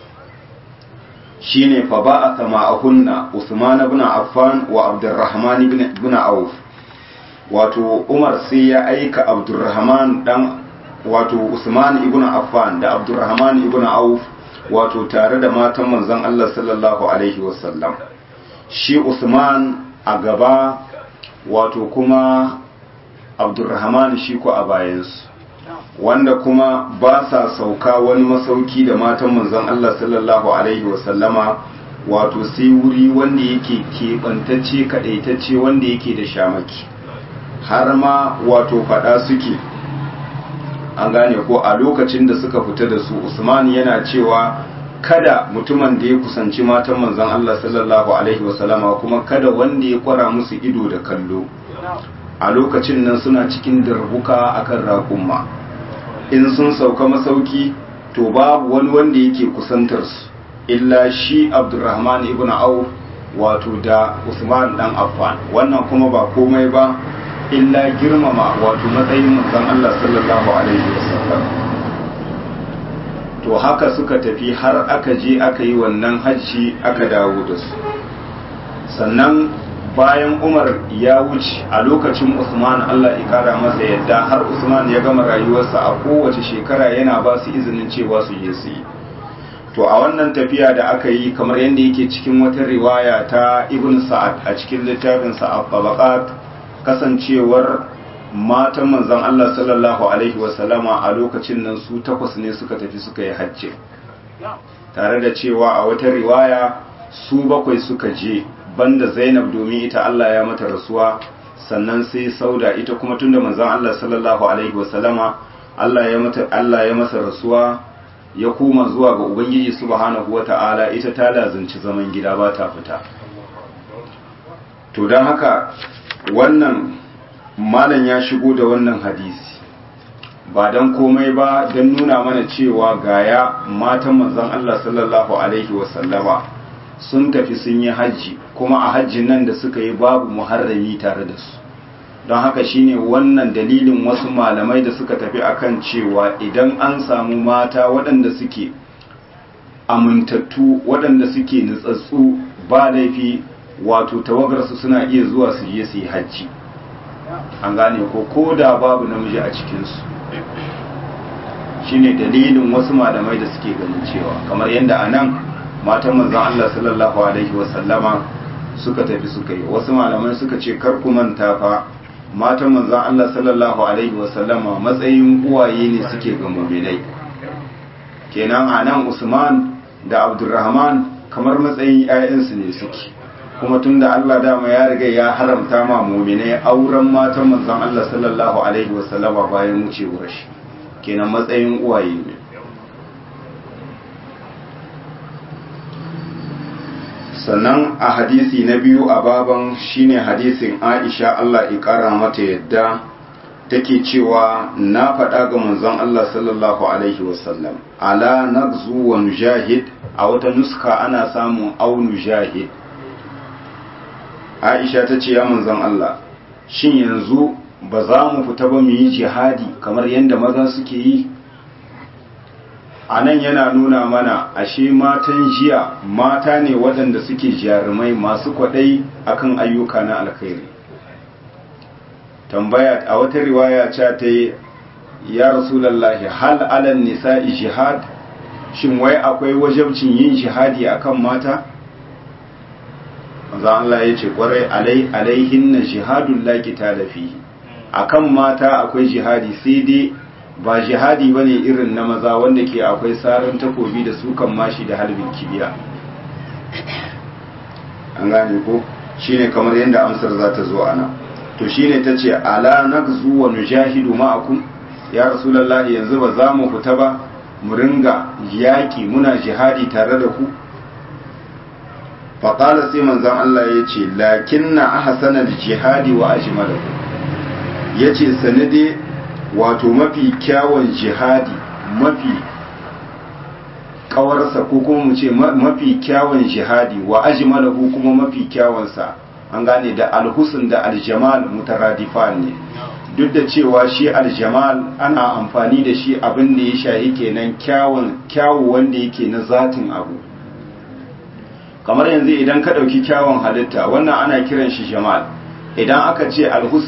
shine fa ba'atha ma'ahunna Usman ibn Affan wa Abdurrahman ibn Auf wato umar sai ya aika abdurrahman dan wato usman ibn affan da abdurrahman ibn auf wato tare da matan manzon Allah sallallahu alaihi wasallam shi usman a gaba wato kuma abdurrahman shi ko a bayansu wanda kuma ba sa sauka wani masauki da matan manzon Allah sallallahu alaihi wasallama wato sai wuri wanda yake keɓantacce kaɗaitacce wanda yake da shamaki har ma wato faɗa suke an gane ko a lokacin da suka fita da su usman yana cewa kada mutumin da ya kusanci matan manzon Allah sallallahu alaihi wasallama kuma kada wanda ya kwara musu ido da kallo a lokacin nan suna cikin darbuka akan raƙumma in sun sauka masauki to babu wani wanda yake kusantar su illa shi abdurrahman ibn auf wato da usman dan affan wannan kuma ba komai ba illa girmama wato matsayin manzon Allah sallallahu alaihi wasallam to haka suka tafi har aka je aka yi wannan hajji aka dawo da su sannan bayan umar ya wuce a lokacin usman Allah ya kara masa yadda har usman ya gama rayuwarsa a kowace shekara yana ba su izinin cewa su je su yi to a wannan tafiya da aka yi kamar yadda yake cikin wata riwaya ta ibn sa'ad a cikin littafin sa'ad tabaqat kasancewar matan manzon Allah sallallahu alaihi wasallama a lokacin nan su takwas ne suka tafi suka yi hajji tare da cewa a wata riwaya su bakwai suka je banda Zainab domin ita Allah ya mata rasuwa sannan sai Sauda ita kuma tunda manzon Allah sallallahu alaihi wasallama Allah ya mata Allah ya masa rasuwa ya koma zuwa ga Ubangiji subhanahu wata'ala ita ta lazunci zaman gida ba ta fita to don haka wannan malam ya shigo da wannan hadisi ba don komai ba don nuna mana cewa gaya matan manzon Allah sallallahu alaihi wasallama sun tafi sun yi hajji kuma a hajjin nan da suka yi babu muharrami tare da su don haka shine wannan dalilin wasu malamai da suka tafi akan cewa idan an samu mata waɗanda suke amintattu waɗanda suke nutsatsu ba laifi wato tawagarsu suna iya zuwa su je su yi hajji an gane ko ko da babu namiji a cikinsu shine dalilin wasu malamai da suke ganin cewa kamar yadda a nan matan manzan Allah sallallahu alaihi wasallama suka tafi suka yi wasu malamai suka ce kar ku manta fa matan manzan Allah sallallahu alaihi wasallama matsayin uwaye ne suke ga mu'minai kenan a nan Usman da Abdurrahman kamar matsayin 'ya'yansu ne suke kuma tunda Allah dama ya riga ya haramta ma mu'minai auren matan manzan Allah sallallahu alaihi wasallama bayan wucewar shi kenan matsayin uwaye ne sannan a hadisi na biyu a baban shine hadisin Aisha Allah ya kara mata yadda take cewa na faɗa ga manzon Allah sallallahu alaihi wasallam ala nagzu wa nujahid a wata nuska ana samun au nujahid Aisha ta ce ya manzon Allah shin yanzu ba za mu fita ba mu yi jihadi kamar yadda maza suke yi a nan yana nuna mana ashe matan jiya mata ne waɗanda suke jarumai masu kwaɗai akan ayyuka na alkhairi tambaya a wata riwaya ce ta yi ya rasulallahi hal alal nisa'i jihad shin wai akwai wajabcin yin jihadi akan mata manzo Allah ya ce kwarai alai alaihin na jihadun laki talafi akan mata akwai jihadi sai dai ba jihadi ba ne irin na maza wanda ke akwai sarin takobi da sukan mashi da halbin kibiya an gane ko shine kamar yadda amsar za ta zo ana to shine ta ce ala nagzu wa nujahidu ma'akum ya rasulullahi yanzu ba za mu fita ba mu ringa yaƙi muna jihadi tare da ku faƙala sai manzon Allah ya ce lakinna ahsanal jihadi wa ajmalahu yace sanade wato mafi kyawun jihadi mafi kawarsa ko kuma mu ce mafi kyawun jihadi wa ajmalahu kuma mafi kyawunsa an gane da alhusun da aljamal mutaradifan ne duk da cewa shi aljamal ana amfani da shi abin da ya shahi kenan kyawun kyawu wanda yake na zatin abu kamar yanzu idan ka ɗauki kyawun halitta wannan ana kiran shi jamal idan aka ce alhusun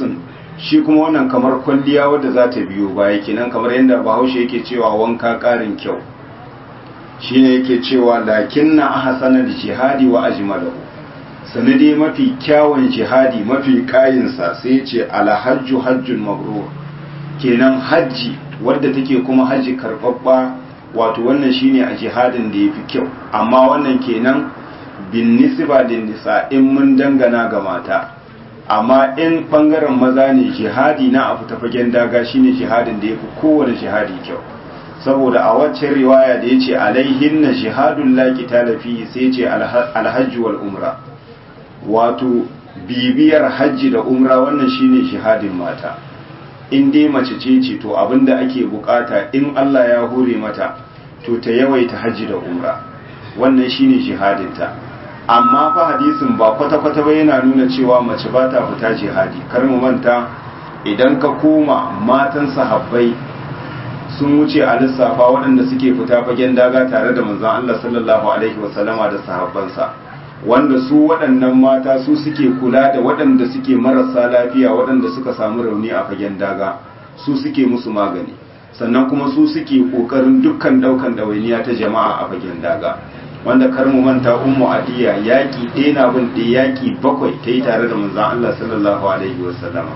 shi kuma wannan kamar kwalliya wadda za ta biyo baya kenan kamar yadda bahaushe yake cewa wanka ƙarin kyau shine yake cewa lakinna ahsanal jihadi wa ajmalahu sanadi mafi kyawun jihadi mafi kayinsa sai ce alhajju hajjun mabrur kenan hajji wadda take kuma hajji karbabba wato wannan shine a jihadin da yafi kyau amma wannan kenan bin nisba din nisa in mun dangana ga mata amma in bangaren maza ne jihadi na a fita fagen daga shine jihadin da yafi kowane jihadi kyau saboda a waccan riwaya da yace alaihin na jihadun la qitala fi sai yace alhajj wal umra wato bibiyar hajji da umra wannan shine jihadin mata in dai mace ce ce to abinda ake bukata in Allah ya hore mata to ta yawaita hajji da umra wannan shine jihadinta amma fa hadisin ba kwata-kwata ba yana nuna cewa mace ba ta fita jihadi kar mu manta idan ka koma matan sahabbai sun wuce a lissafa waɗanda suke fita fagen daga tare da manzon Allah sallallahu alaihi wasallama da sahabbansa wanda su waɗannan mata su suke kula da waɗanda suke marasa lafiya waɗanda suka samu rauni a fagen daga su suke musu magani sannan kuma su suke ƙoƙarin dukkan ɗaukan ɗawainiya ta jama'a a fagen daga wanda kar mu manta ummu adiya yaƙi ɗaya na bin ɗaya yaƙi bakwai ta yi tare da manzon Allah sallallahu alaihi wasallama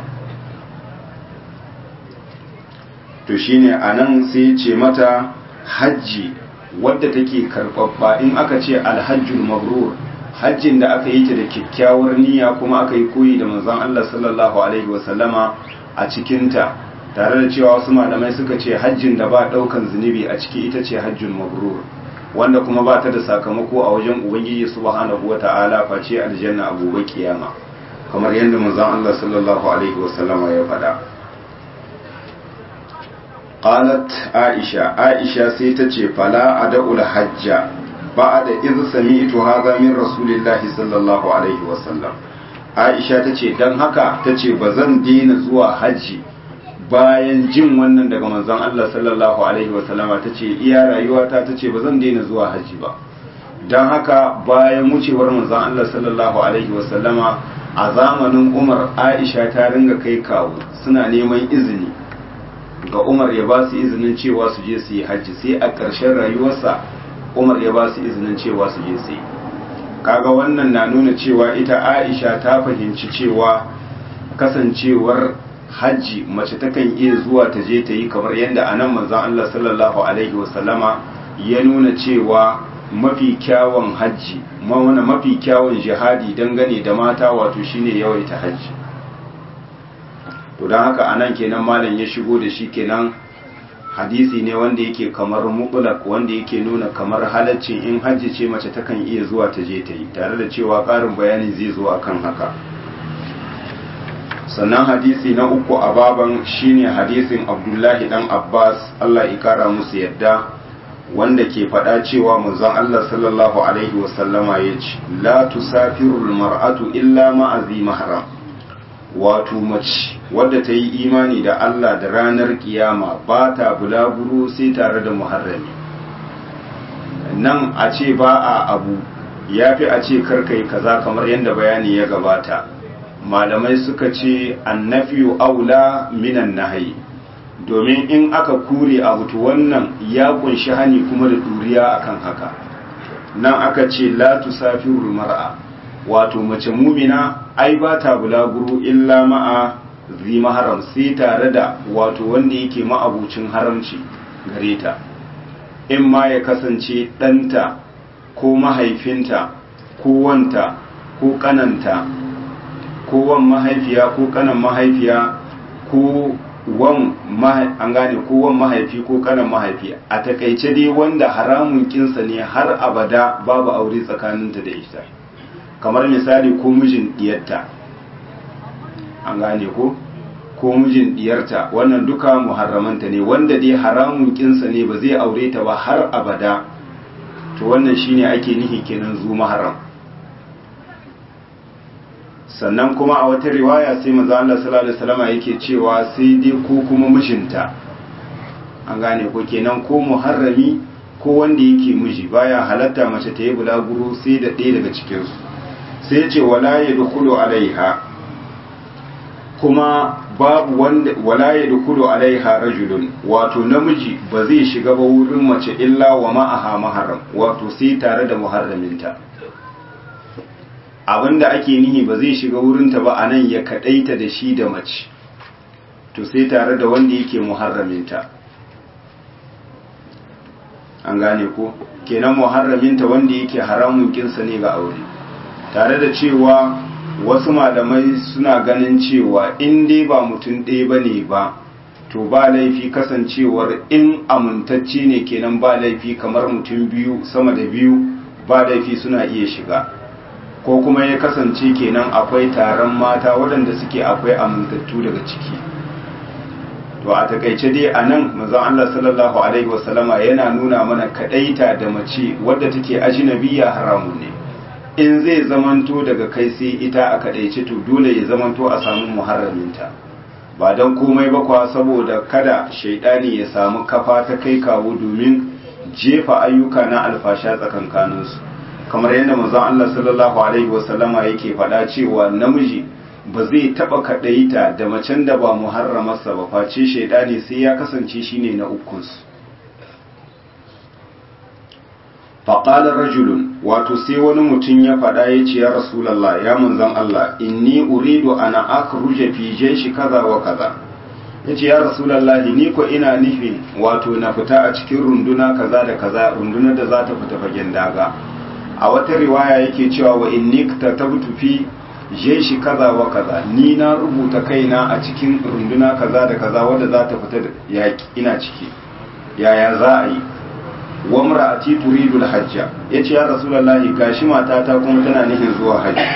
to shine anan sai ce mata hajji wadda take karɓaɓɓa in aka ce alhajjul mabrur hajjin da aka yi ta da kyakkyawar niyya kuma aka yi koyi da manzon Allah sallallahu alaihi wasallama a cikinta tare da cewa wasu malamai suka ce hajjin da ba daukan zunubi a ciki ita ce hajjul mabrur wanda kuma ba ta da sakamako a wajen ubangiji subhanahu wata'ala face aljanna a gobe kiyama kamar yadda manzon Allah sallallahu alaihi wasallama ya faɗa qalat aisha aisha sai ta ce fala ada'ul hajja بعد إذ سمعت هذا من رسول الله صلى الله عليه وسلم Aisha ta ce don haka ta ce ba zan daina zuwa hajji bayan jin wannan daga manzon Allah sallallahu Alaihi wasallama ta ce iya rayuwata ta ce ba zan daina zuwa hajji ba don haka bayan wucewar manzon Allah sallallahu Alaihi wasallama a zamanin Umar Aisha ta ringa kai kawo suna neman izini ga Umar ya ba su izinin cewa su je su yi hajji sai a ƙarshen rayuwarsa umar ya ba su izinin cewa su je sai kaga wannan na nuna cewa ita aisha ta fahimci cewa kasancewar hajji mace takan iya zuwa ta je ta yi kamar yadda a nan manzan Allah sallallahu alaihi wasallama ya nuna cewa mafi kyawun hajji mawana mafi kyawun jihadi dangane da mata wato shine yawaita hajji to don haka anan kenan malam ya shigo da shi kenan hadisi ne wanda yake kamar mutlaq wanda yake nuna kamar halaccin in hajji ce mace takan iya zuwa ta je ta yi tare da cewa ƙarin bayani zai zo akan haka sannan hadisi na uku a baban shine hadisin abdullahi dan abbas allah ikara musu yadda wanda ke faɗa cewa manzon allah sallallahu alaihi wasallama ya ce la tusafiru mar'atu illa ma'azi mahram wato mace wadda ta yi imani da Allah da ranar kiyama ba ta bulaguro sai tare da muharrami nan a ce ba a abu ya fi a ce karkai kaza kamar yadda bayani ya gabata malamai suka ce annafiyu aula minan nahayi domin in aka kure abu to wannan ya kunshi hani kuma da duriya akan haka nan aka ce la tusafiru mar'a wato mace mumina ai ba ta bulaguro illa ma'a zi maharam sai tare da wato wanda yake ma'abucin haramci gare ta in ma ya kasance ɗanta ko mahaifinta ko wanta ko kananta ko wan mahaifiya ko kanan mahaifiya ko wan an gane ko wan mahaifi ko kanan mahaifi a takaice dai wanda haramun kinsa ne har abada babu aure tsakaninta da ita kamar misali ko mijin diyarta an gane ko ko mijin diyarta wannan duka muharramanta ne wanda dai haramun kinsa ne ba zai aure ta ba har abada to wannan shine ake nihi kenan zu maharam sannan kuma a wata riwaya sai manzo Allah sallallahu alaihi wasallam yake cewa sai dai ko kuma mijinta an gane ko kenan ko muharrami ko wanda yake miji baya halatta mace ta yi bulaguro sai da ɗaya daga cikinsu sai ce wala ya dukulu alaiha kuma babu wanda wala ya dukulu alaiha rajulun wato namiji ba zai shiga ba wurin mace illa wa ma'aha maharam wato sai tare da muharraminta abinda ake nihi ba zai shiga wurinta ba anan ya kadaita da shi da mace to sai tare da wanda yake muharraminta an gane ko kenan muharraminta wanda yake haramun kinsa ne ga aure tare da cewa wasu malamai suna ganin cewa in dai ba mutum ɗaya ba ne ba to ba laifi kasancewar in amintacce ne kenan ba laifi kamar mutum biyu sama da biyu ba laifi suna iya shiga ko kuma ya kasance kenan akwai taron mata waɗanda suke akwai amintattu daga ciki to a takaice dai a nan mazan Allah sallallahu alaihi wasallama yana nuna mana kaɗaita da mace wadda take ajinabiya haramun ne in zai zamanto daga kai sai ita a kadaice to dole ya zamanto a samu muharraminta ba don komai ba kwa saboda kada shaidani ya samu kafa ta kai kawo domin jefa ayyuka na alfasha tsakankaninsu kamar yadda manzon Allah sallallahu alaihi wasallama yake faɗa cewa namiji ba zai taba kadaita da macen da ba muharramarsa ba face shaidani sai ya kasance shine na ukunsu faƙalar rajulun wato sai wani mutum ya faɗa ya ce ya rasulallah ya manzan Allah inni uridu ana akhruja fi jayshi kaza wa kaza yace ya rasulallah ni ko ina nufin wato na fita a cikin runduna kaza da kaza rundunar da za ta fita fagen daga a wata riwaya yake cewa wa inni katabtu fi jayshi kaza wa kaza ni na rubuta kaina a cikin runduna kaza da kaza wadda za ta fita yaki ina ciki yaya za a yi wa mar'ati turidu al-hajja yace ya rasulullahi gashi matata kuma tana nufin zuwa haji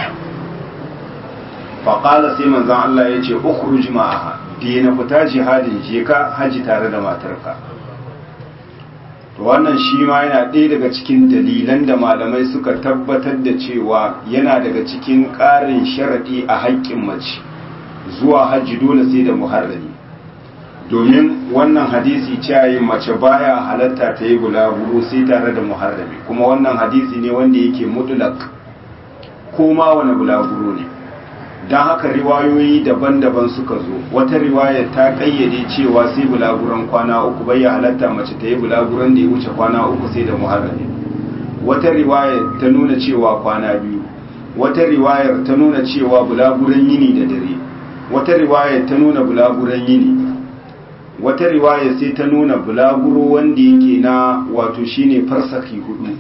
fa qala sai manzon Allah yace ukhruj ma'aha dina fita jihadin je ka haji tare da matarka to wannan shi ma yana ɗaya daga cikin dalilan da malamai suka tabbatar da cewa yana daga cikin ƙarin sharadi a haƙƙin mace zuwa haji dole sai da muharrami domin wannan hadisi cewa mace baya halatta ta yi bulaguro sai tare da muharrami kuma wannan hadisi ne wanda yake mutlak ko ma wani bulaguro ne don haka riwayoyi daban-daban suka zo wata riwaya ta kayyade cewa sai bulaguron kwana uku bai ya halatta mace ta yi bulaguron da ya wuce kwana uku sai da muharrami wata riwaya ta nuna cewa kwana biyu wata riwayar ta nuna cewa bulaguron yini da dare wata riwayar ta nuna bulaguron yini wata riwaya sai ta nuna bulaguro wanda yake na wato shine farsaki hudu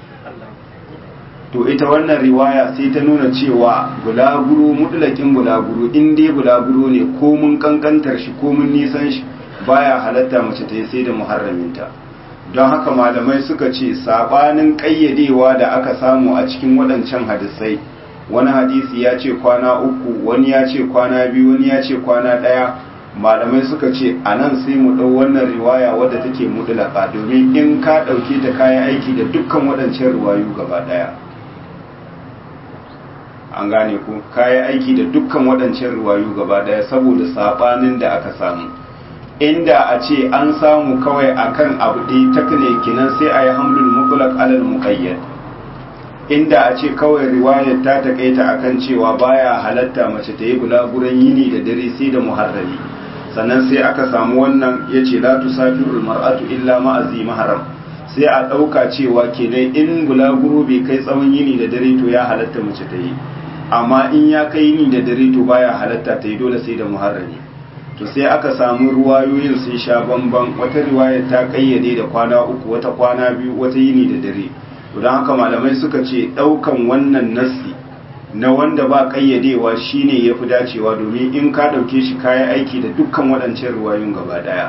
to ita wannan riwaya sai ta nuna cewa bulaguro mutlakin bulaguro in dai bulaguro ne ko mun kankantar shi ko mun nisan shi baya halatta mace ta yi sai da muharraminta don haka malamai suka ce sabanin kayyadewa da aka samu a cikin waɗancan hadisai wani hadisi ya ce kwana uku wani ya ce kwana biyu wani ya ce kwana ɗaya malamai suka ce a nan sai mu ɗau wannan riwaya wadda take mudulaka domin in ka ɗauke ta kayan aiki da dukkan waɗancan riwayu gaba ɗaya an gane ku kayan aiki da dukkan waɗancan riwayu gaba ɗaya saboda saɓanin da aka samu inda a ce an samu kawai akan abu ɗaya takne kinan sai a yi hamlul mutlaq alal muqayyad inda a ce kawai riwayar ta takaita akan cewa baya halatta mace ta yi bulaguran yini da dare sai da muharrami sannan sai aka samu wannan ya ce la tusafirul mar'atu illa ma'azi maharam sai a ɗauka cewa kenan in bulaguro bai kai tsawon yini da dare to ya halatta mace ta yi amma in ya kai yini da dare to baya halatta ta yi dole sai da muharrami to sai aka samu ruwayoyin sun sha bamban wata riwayar ta kayyade da kwana uku wata kwana biyu wata yini da dare to don haka malamai suka ce ɗaukan wannan nassi na wanda ba kayyadewa shine ya fi dacewa domin in ka ɗauke shi kayan aiki da dukkan waɗancan ruwayun gaba ɗaya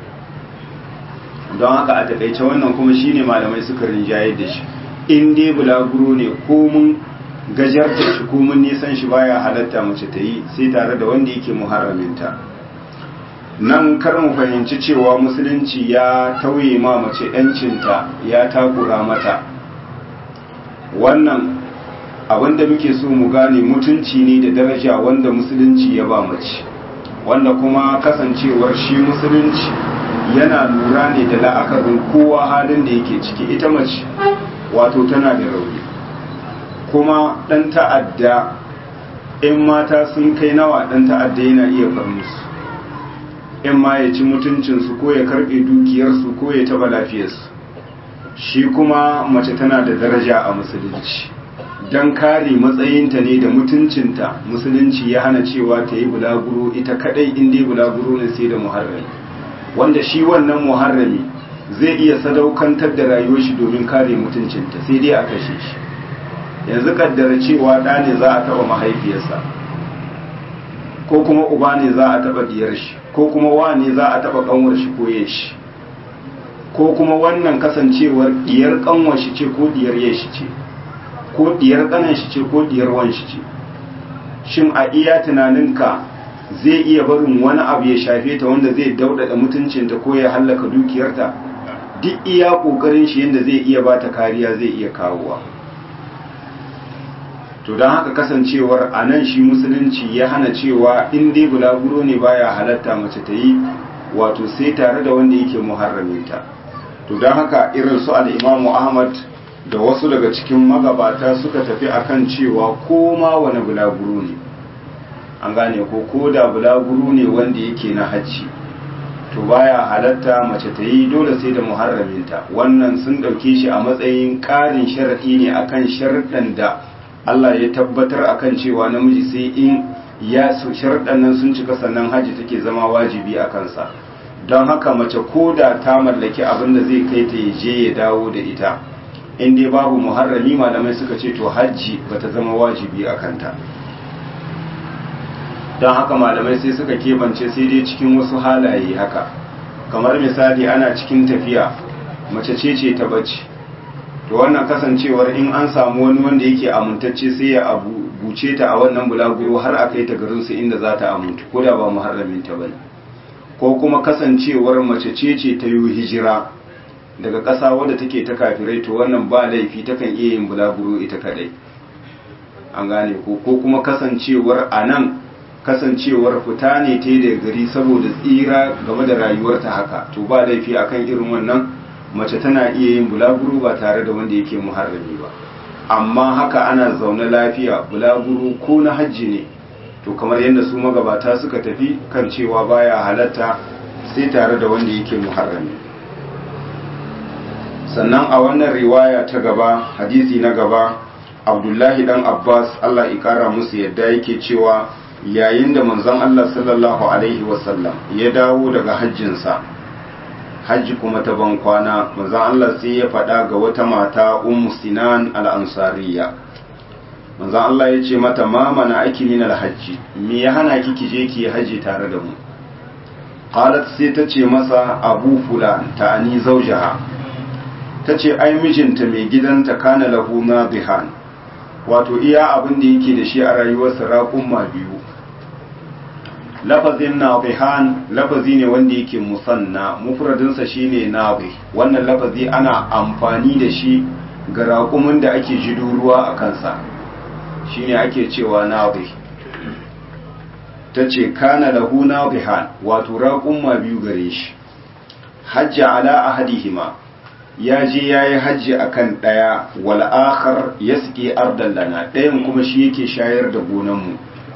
don haka a taƙaice wannan kuma shine malamai suka rinjaye da shi in dai bulaguro ne ko mun gajarta shi ko mun nisan shi baya halatta mace ta yi sai tare da wanda yake muharraminta nan kar mu fahimci cewa musulunci ya tauye ma mace 'yancinta ya takura mata wannan abinda muke so mu gane mutunci ne da daraja wanda musulunci ya ba mace wanda kuma kasancewar shi musulunci yana lura ne da la'akarin kowa halin da yake ciki ita mace wato tana da rauni kuma ɗan ta'adda in mata sun kai nawa ɗan ta'adda yana iya far musu in ma ya ci mutuncinsu ko ya karɓe dukiyarsu ko ya taɓa lafiyarsu shi kuma mace tana da daraja a musulunci don kare matsayinta ne da mutuncinta musulunci ya hana cewa ta yi bulaguro ita kadai inda yi bulaguro ne sai da muharrami wanda shi wannan muharrami zai iya sadaukantar da rayuwar shi domin kare mutuncinta sai dai a kashe shi yanzu kaddara cewa ɗa ne za a taɓa mahaifiyarsa ko kuma uba ne za a taɓa diyar shi ko kuma wa ne za a taɓa ƙanwar shi ko shi ko kuma wannan kasancewar diyar ƙanwar shi ce ko diyar shi ce ko diyar ƙanan shi ce ko diyar wan shi ce shin a iya tunaninka zai iya barin wani abu ya shafe ta wanda zai daudada mutuncinta ko ya hallaka dukiyarta duk iya ƙoƙarin shi yadda zai iya ba ta kariya zai iya kawowa to don haka kasancewar a nan shi musulunci ya hana cewa in dai bulaguro ne baya halatta mace ta yi wato sai tare da wanda yake muharraminta to don haka irin su al'imamu ahmad da wasu daga cikin magabata suka tafi akan cewa ko ma wani bulaguro ne an gane ko ko da bulaguro ne wanda yake na hajji to baya halatta mace ta yi dole sai da muharraminta wannan sun ɗauke shi a matsayin ƙarin sharaɗi ne akan sharaɗin da Allah ya tabbatar akan cewa namiji sai in ya su sharaɗin nan sun cika sannan hajji take zama wajibi a kansa don haka mace ko da ta mallaki abin da zai kai ta je ya dawo da ita in dai babu muharrami malamai suka ce to hajji bata zama wajibi a kanta don haka malamai sai suka kebance sai dai cikin wasu halaye haka kamar misali ana cikin tafiya mace ce ce ta bacci to wannan kasancewar in an samu wani wanda yake amintacce sai ya abu buce ta a wannan bulaguro har a kai ta garinsu inda za ta amintu ko da ba muharramin ta bane ko kuma kasancewar mace ce ce ta yi hijira daga ƙasa wadda take ta kafirai to wannan ba laifi takan iya yin bulaguro ita kadai an gane ko ko kuma kasancewar a nan kasancewar fita ne ta da gari saboda tsira game da rayuwarta haka to ba laifi akan irin wannan mace tana iya yin bulaguro ba tare da wanda yake muharrami ba amma haka ana zaune lafiya bulaguro ko na hajji ne to kamar yadda su magabata suka tafi kan cewa baya halatta sai tare da wanda yake muharrami sannan a wannan riwaya ta gaba hadisi na gaba abdullahi dan abbas allah ikara musu yadda yake cewa yayin da manzon allah sallallahu alaihi wasallam ya dawo daga hajjinsa hajji kuma ta ban kwana manzon allah sai ya faɗa ga wata mata ummu sinan al-ansariya manzon allah ya ce mata ma mana aki min al-hajji me ya hana ki ki je ki haji tare da mu qalat sai ta ce masa abu fulan ta'ani zawjaha ta ce ai mijinta mai gidanta kana lahu nadihan wato iya abin da yake da shi a rayuwarsa raƙumma biyu lafazin nadihan lafazi ne wanda yake musanna mufradinsa shine nadi wannan lafazi ana amfani da shi ga raƙumin da ake jido ruwa a kansa shine ake cewa nadi ta ce kana lahu nadihan wato raƙumma biyu gare shi hajja ala ahadihima ya je ya yi hajji a kan ɗaya wal'akar ya suke ardan lana ɗayan kuma shi yake shayar da gonanmu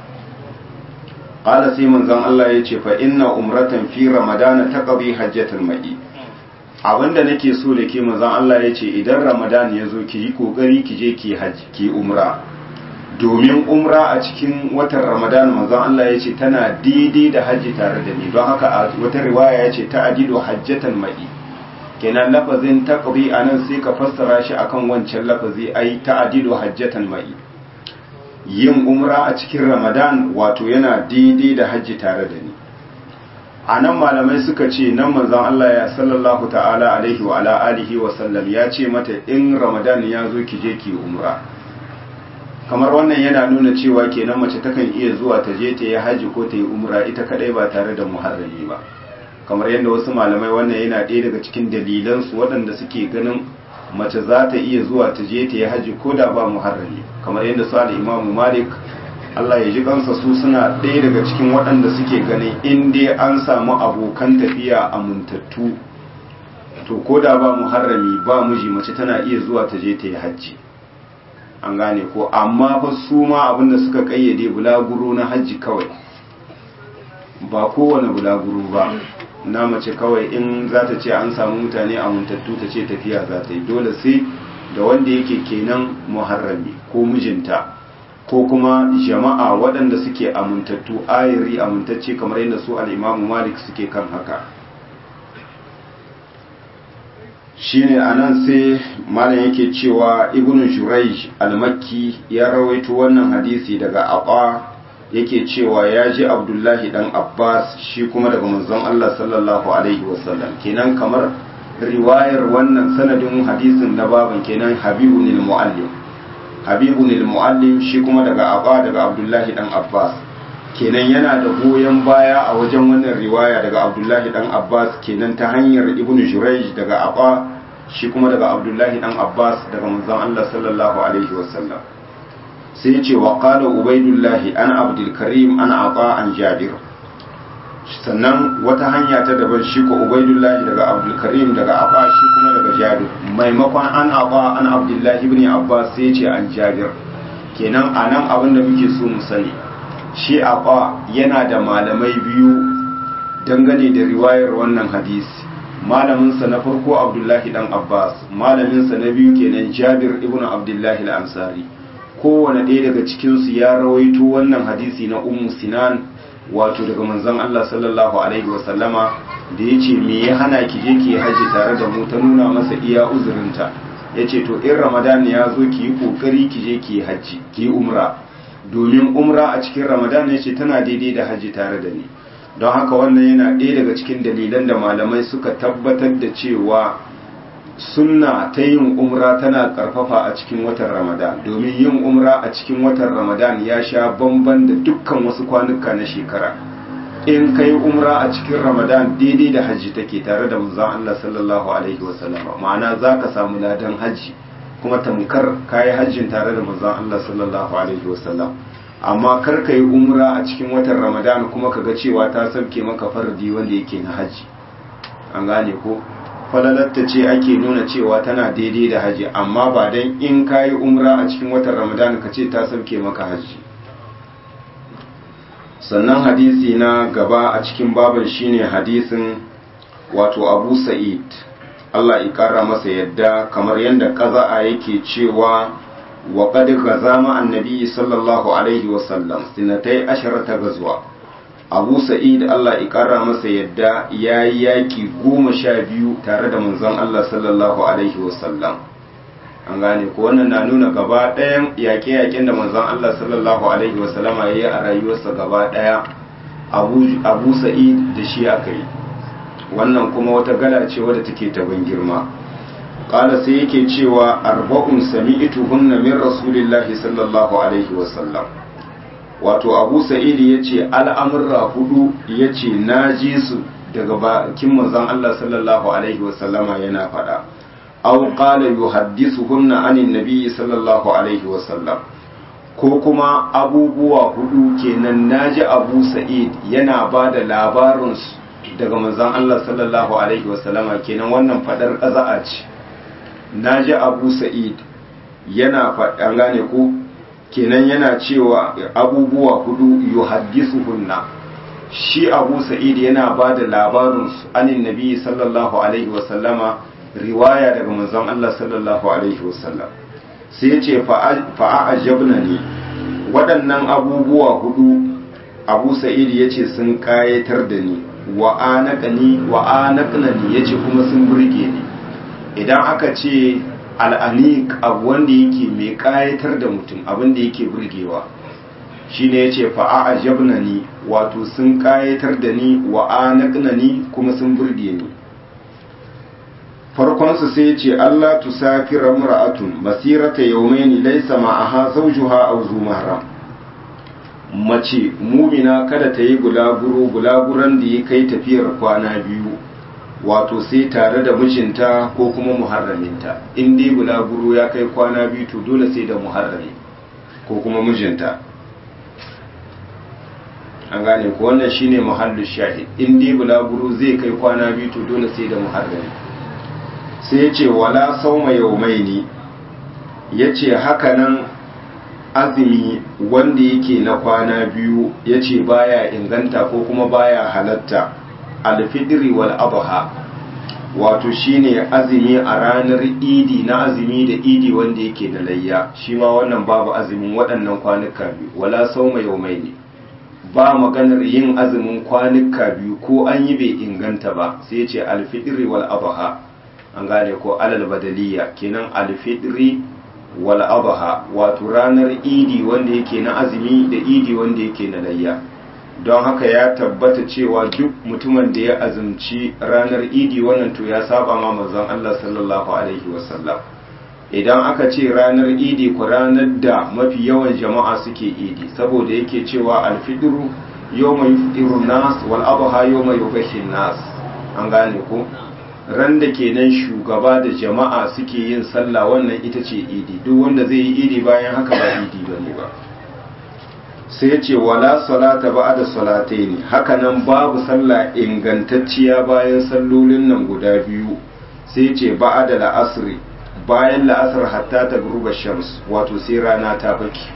ƙala sai manzan Allah ya ce fa inna umratan fi ramadana ta ƙabi hajjatar ma'i abinda nake so da ke manzan Allah ya ce idan ramadan ya zo ki yi ƙoƙari ki je ki hajji ki umra domin umra a cikin watan ramadan manzan Allah ya ce tana daidai da hajji tare da ni don haka a wata riwaya ya ce ta adido hajjatan ma'i kenan lafazin taqdi anan sai ka fassara shi akan wancan lafazi ai ta'dilu hajjatan mai yin umra a cikin ramadan wato yana daidai da hajji tare da ni anan malamai suka ce nan manzon Allah ya sallallahu ta'ala alaihi wa ala alihi wa sallam ya ce mata in ramadan ya zo ki je ki umra kamar wannan yana nuna cewa kenan mace takan iya zuwa ta je ta yi haji ko ta yi umra ita kadai ba tare da muharrami ba kamar yadda wasu malamai wannan yana ɗaya daga cikin dalilansu waɗanda suke ganin mace za ta iya zuwa ta je ta yi haji ko da ba muharrami kamar yadda su imamu malik Allah ya ji kansa su suna ɗaya daga cikin waɗanda suke ganin in dai an samu abokan tafiya amintattu to ko da ba muharrami ba miji mace tana iya zuwa ta je ta yi hajji an gane ko amma fa su ma abinda suka kayyade bulaguro na hajji kawai ba kowane bulaguro ba na mace kawai in za ta ce an samu mutane amintattu ta ce tafiya za ta yi dole sai da wanda yake kenan muharrami ko mijinta ko kuma jama'a waɗanda suke amintattu ayiri amintacce kamar yadda su al'imamu malik suke kan haka shine anan sai malam yake cewa ibnu jurayj al-makki ya rawaito wannan hadisi daga aba yake cewa ya ji abdullahi dan abbas shi kuma daga manzon Allah sallallahu alaihi wasallam kenan kamar riwayar wannan sanadin hadisin na baban kenan habibun al-muallim habibun al-muallim shi kuma daga aba daga abdullahi dan abbas kenan yana da goyon baya a wajen wannan riwaya daga abdullahi dan abbas kenan ta hanyar ibnu jurayj daga aba shi kuma daga abdullahi dan abbas daga manzon allah sallallahu alaihi wasallam sai ya ce wa qala ubaidullahi an abdul karim an aba an jabir sannan wata hanya ta daban shi ko ubaidullahi daga abdul karim daga aba shi kuma daga jabir maimakon an aba an abdullahi ibn abbas sai ya ce an jabir kenan anan abin da muke so mu sani shi aba yana da malamai biyu dangane da riwayar wannan hadisi malaminsa na farko abdullahi dan abbas malaminsa na biyu kenan jabir ibn abdullahi al-ansari kowane ɗaya daga cikinsu ya rawaito wannan hadisi na ummu sinan wato daga manzon allah sallallahu alaihi wasallama da ya ce me ya hana ki je ki haji tare da mu ta nuna masa iya uzurinta ya ce to in ramadan ya zo ki yi ƙoƙari ki je ki haji ki yi umra domin umra a cikin ramadan ya ce tana daidai da hajji tare da ni don haka wannan yana ɗaya daga cikin dalilan da malamai suka tabbatar da cewa sunna ta yin umra tana ƙarfafa a cikin watan ramadan domin yin umra a cikin watan ramadan ya sha bamban da dukkan wasu kwanuka na shekara in kai umra a cikin ramadan daidai da hajji take tare da manzon Allah sallallahu alaihi wasallam ma'ana zaka samu ladan hajji kuma tamkar kayi hajjin tare da manzon Allah sallallahu alaihi wasallam amma kar ka yi umra a cikin watan ramadan kuma kaga cewa ta sauke maka fardi wanda yake na hajji an gane ko falalatta ce ake nuna cewa tana daidai da hajji amma ba dan in kayi umra a cikin watan ramadan ka ce ta sauke maka hajji sannan hadisi na gaba a cikin baban shine hadisin wato abu sa'id Allah ya kara masa yadda kamar yadda ƙaza'a yake cewa wa qad ghazama annabi sallallahu alaihi wa sallam sinatai asharata gazwa Abu Sa'id Allah ya kara masa yadda yayi yaki goma sha biyu tare da manzon Allah sallallahu alaihi wa sallam an gane ko wannan na nuna gaba ɗayan yaƙe-yaƙen da manzon Allah sallallahu alaihi wa sallama yayi a rayuwarsa gaba ɗaya Abu Abu Sa'id da shi aka yi wannan kuma wata gala ce wadda take ta ban girma qala sai yake cewa arba'un sami'tuhunna min rasulillahi sallallahu alaihi wasallam wato abu sa'id yace al'amurra hudu yace naji su daga bakin manzon Allah sallallahu alaihi wasallama yana fada aw qala yuhaddithuhunna anin nabiy sallallahu alaihi wasallam ko kuma abubuwa hudu kenan naji abu sa'id yana bada labarin su daga manzon Allah sallallahu alaihi wasallama kenan wannan fadar qaza'a ce naji Abu Sa'id yana fadan gane ko kenan yana cewa abubuwa hudu yuhaddisuhunna shi Abu Sa'id yana bada labarin su anin Nabi sallallahu alaihi wasallama riwaya daga manzon Allah sallallahu alaihi wasallam sai ya ce fa'a ajabna ne waɗannan abubuwa hudu Abu Sa'id yace sun kayatar da ni wa anaqani wa anaqnani yace kuma sun burge ni idan aka ce al'aniq abu wanda yake mai kayatar da mutum abin da yake burgewa shine yace fa a'jabnani wato sun kayatar da ni wa anaqnani kuma sun burge ni farkon su sai yace Allah tusafira mar'atun masirata yawmaini laysa ma'aha zawjuha aw zu mahram mace mumina kada ta yi gulaguro gulaguran da ya kai tafiyar kwana biyu wato sai tare da mijinta ko kuma muharraminta in dai bulaguro ya kai kwana biyu to dole sai da muharrami ko kuma mijinta an gane ko wannan shine muhallu shahid in dai bulaguro zai kai kwana biyu to dole sai da muharrami sai ya ce wala sauma yaumaini ya ce hakanan azumi wanda yake na kwana biyu ya ce baya inganta ko kuma baya halatta alfidiri wal adha wato shine azumi a ranar idi na azumi da idi wanda yake da layya shi ma wannan babu azumin waɗannan kwanuka biyu wala sauma yaumai ne ba maganar yin azumin kwanuka biyu ko an yi bai inganta ba sai ce alfidiri wal adha an gane ko alal badaliya kenan alfidiri wal adha wato ranar idi wanda yake na azumi da idi wanda yake na layya don haka ya tabbata cewa duk mutumin da ya azumci ranar idi wannan to ya saba ma manzon Allah sallallahu alaihi wasallam idan aka ce ranar idi ku ranar da mafi yawan jama'a suke idi saboda yake cewa alfidru yawma yufdiru nas wal adha yawma yubashin nas an gane ko ran da kenan shugaba da jama'a suke yin sallah wannan ita ce idi duk wanda zai yi idi bayan haka ba idi bane ba sai ya ce wala salata ba da salatai ne hakanan babu sallah ingantacciya bayan sallolin nan guda biyu sai ya ce ba da la'asri bayan la'asar hatta ta gruba shams wato sai rana ta baki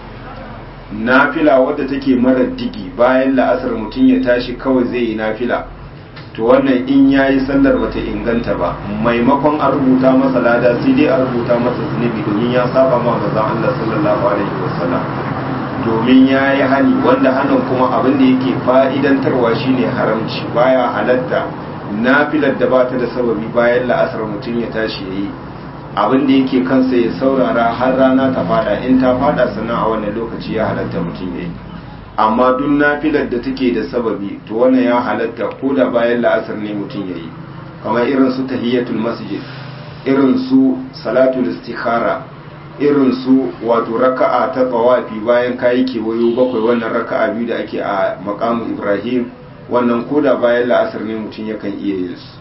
nafila wadda take mara digi bayan la'asar mutum ya tashi kawai zai yi nafila to wannan in yayi sallar bata inganta ba maimakon a rubuta masa lada sai dai a rubuta masa zunubi domin ya saba ma manzon Allah sallallahu alaihi wasallam domin ya yi hani wanda hannun kuma abin da yake fa'idantarwa shine haramci baya halatta nafilar da bata da sababi bayan la'asar mutum ya tashi ya yi abin da yake kansa ya saurara har rana ta fada in ta fada sannan a wannan lokaci ya halatta mutum ya yi amma duk nafilar da take da sababi to wannan ya halatta ko da bayan la'asar ne mutum ya yi kamar irin su tahiyatul masjid irin su salatul istikhara irin su wato raka'a ta tsawafi bayan kayi kewayo bakwai wannan raka'a biyu da ake a makamu ibrahim wannan koda bayan la'asar ne mutum yakan iya yin su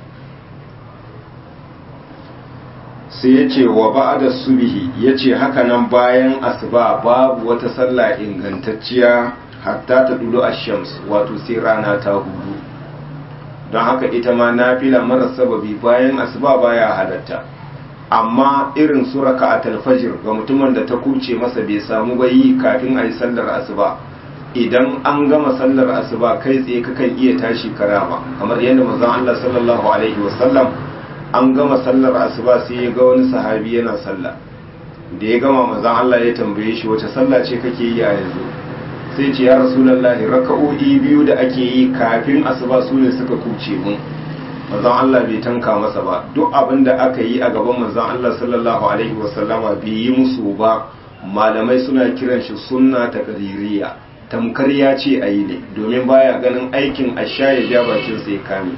sai ya ce wa ba'ada subihi ya ce hakanan bayan asuba babu wata sallah ingantacciya hatta ta dudu shams wato sai rana ta hudu don haka ita ma nafila mara sababi bayan asuba baya halatta amma irin su raka'atul fajr ga mutumin da ta kuce masa bai samu ba yi kafin a yi sallar asuba idan an gama sallar asuba kai tsaye kakan iya tashi karama kamar yadda manzon Allah sallallahu alaihi wasallam an gama sallar asuba sai ya ga wani sahabi yana sallah da ya gama manzon Allah ya tambaye shi wace sallah ce kake yi a yanzu sai ce ya rasulullahi raka'o'i biyu da ake yi kafin asuba su ne suka kuce mun manzon Allah bai tanka masa ba duk abin da aka yi a gaban manzon Allah sallallahu alaihi wasallama bai yi musu ba malamai suna kiran shi sunna ta qadiriyya tamkar ya ce a yi ne domin baya ganin aikin asha ya ja bakin sai kame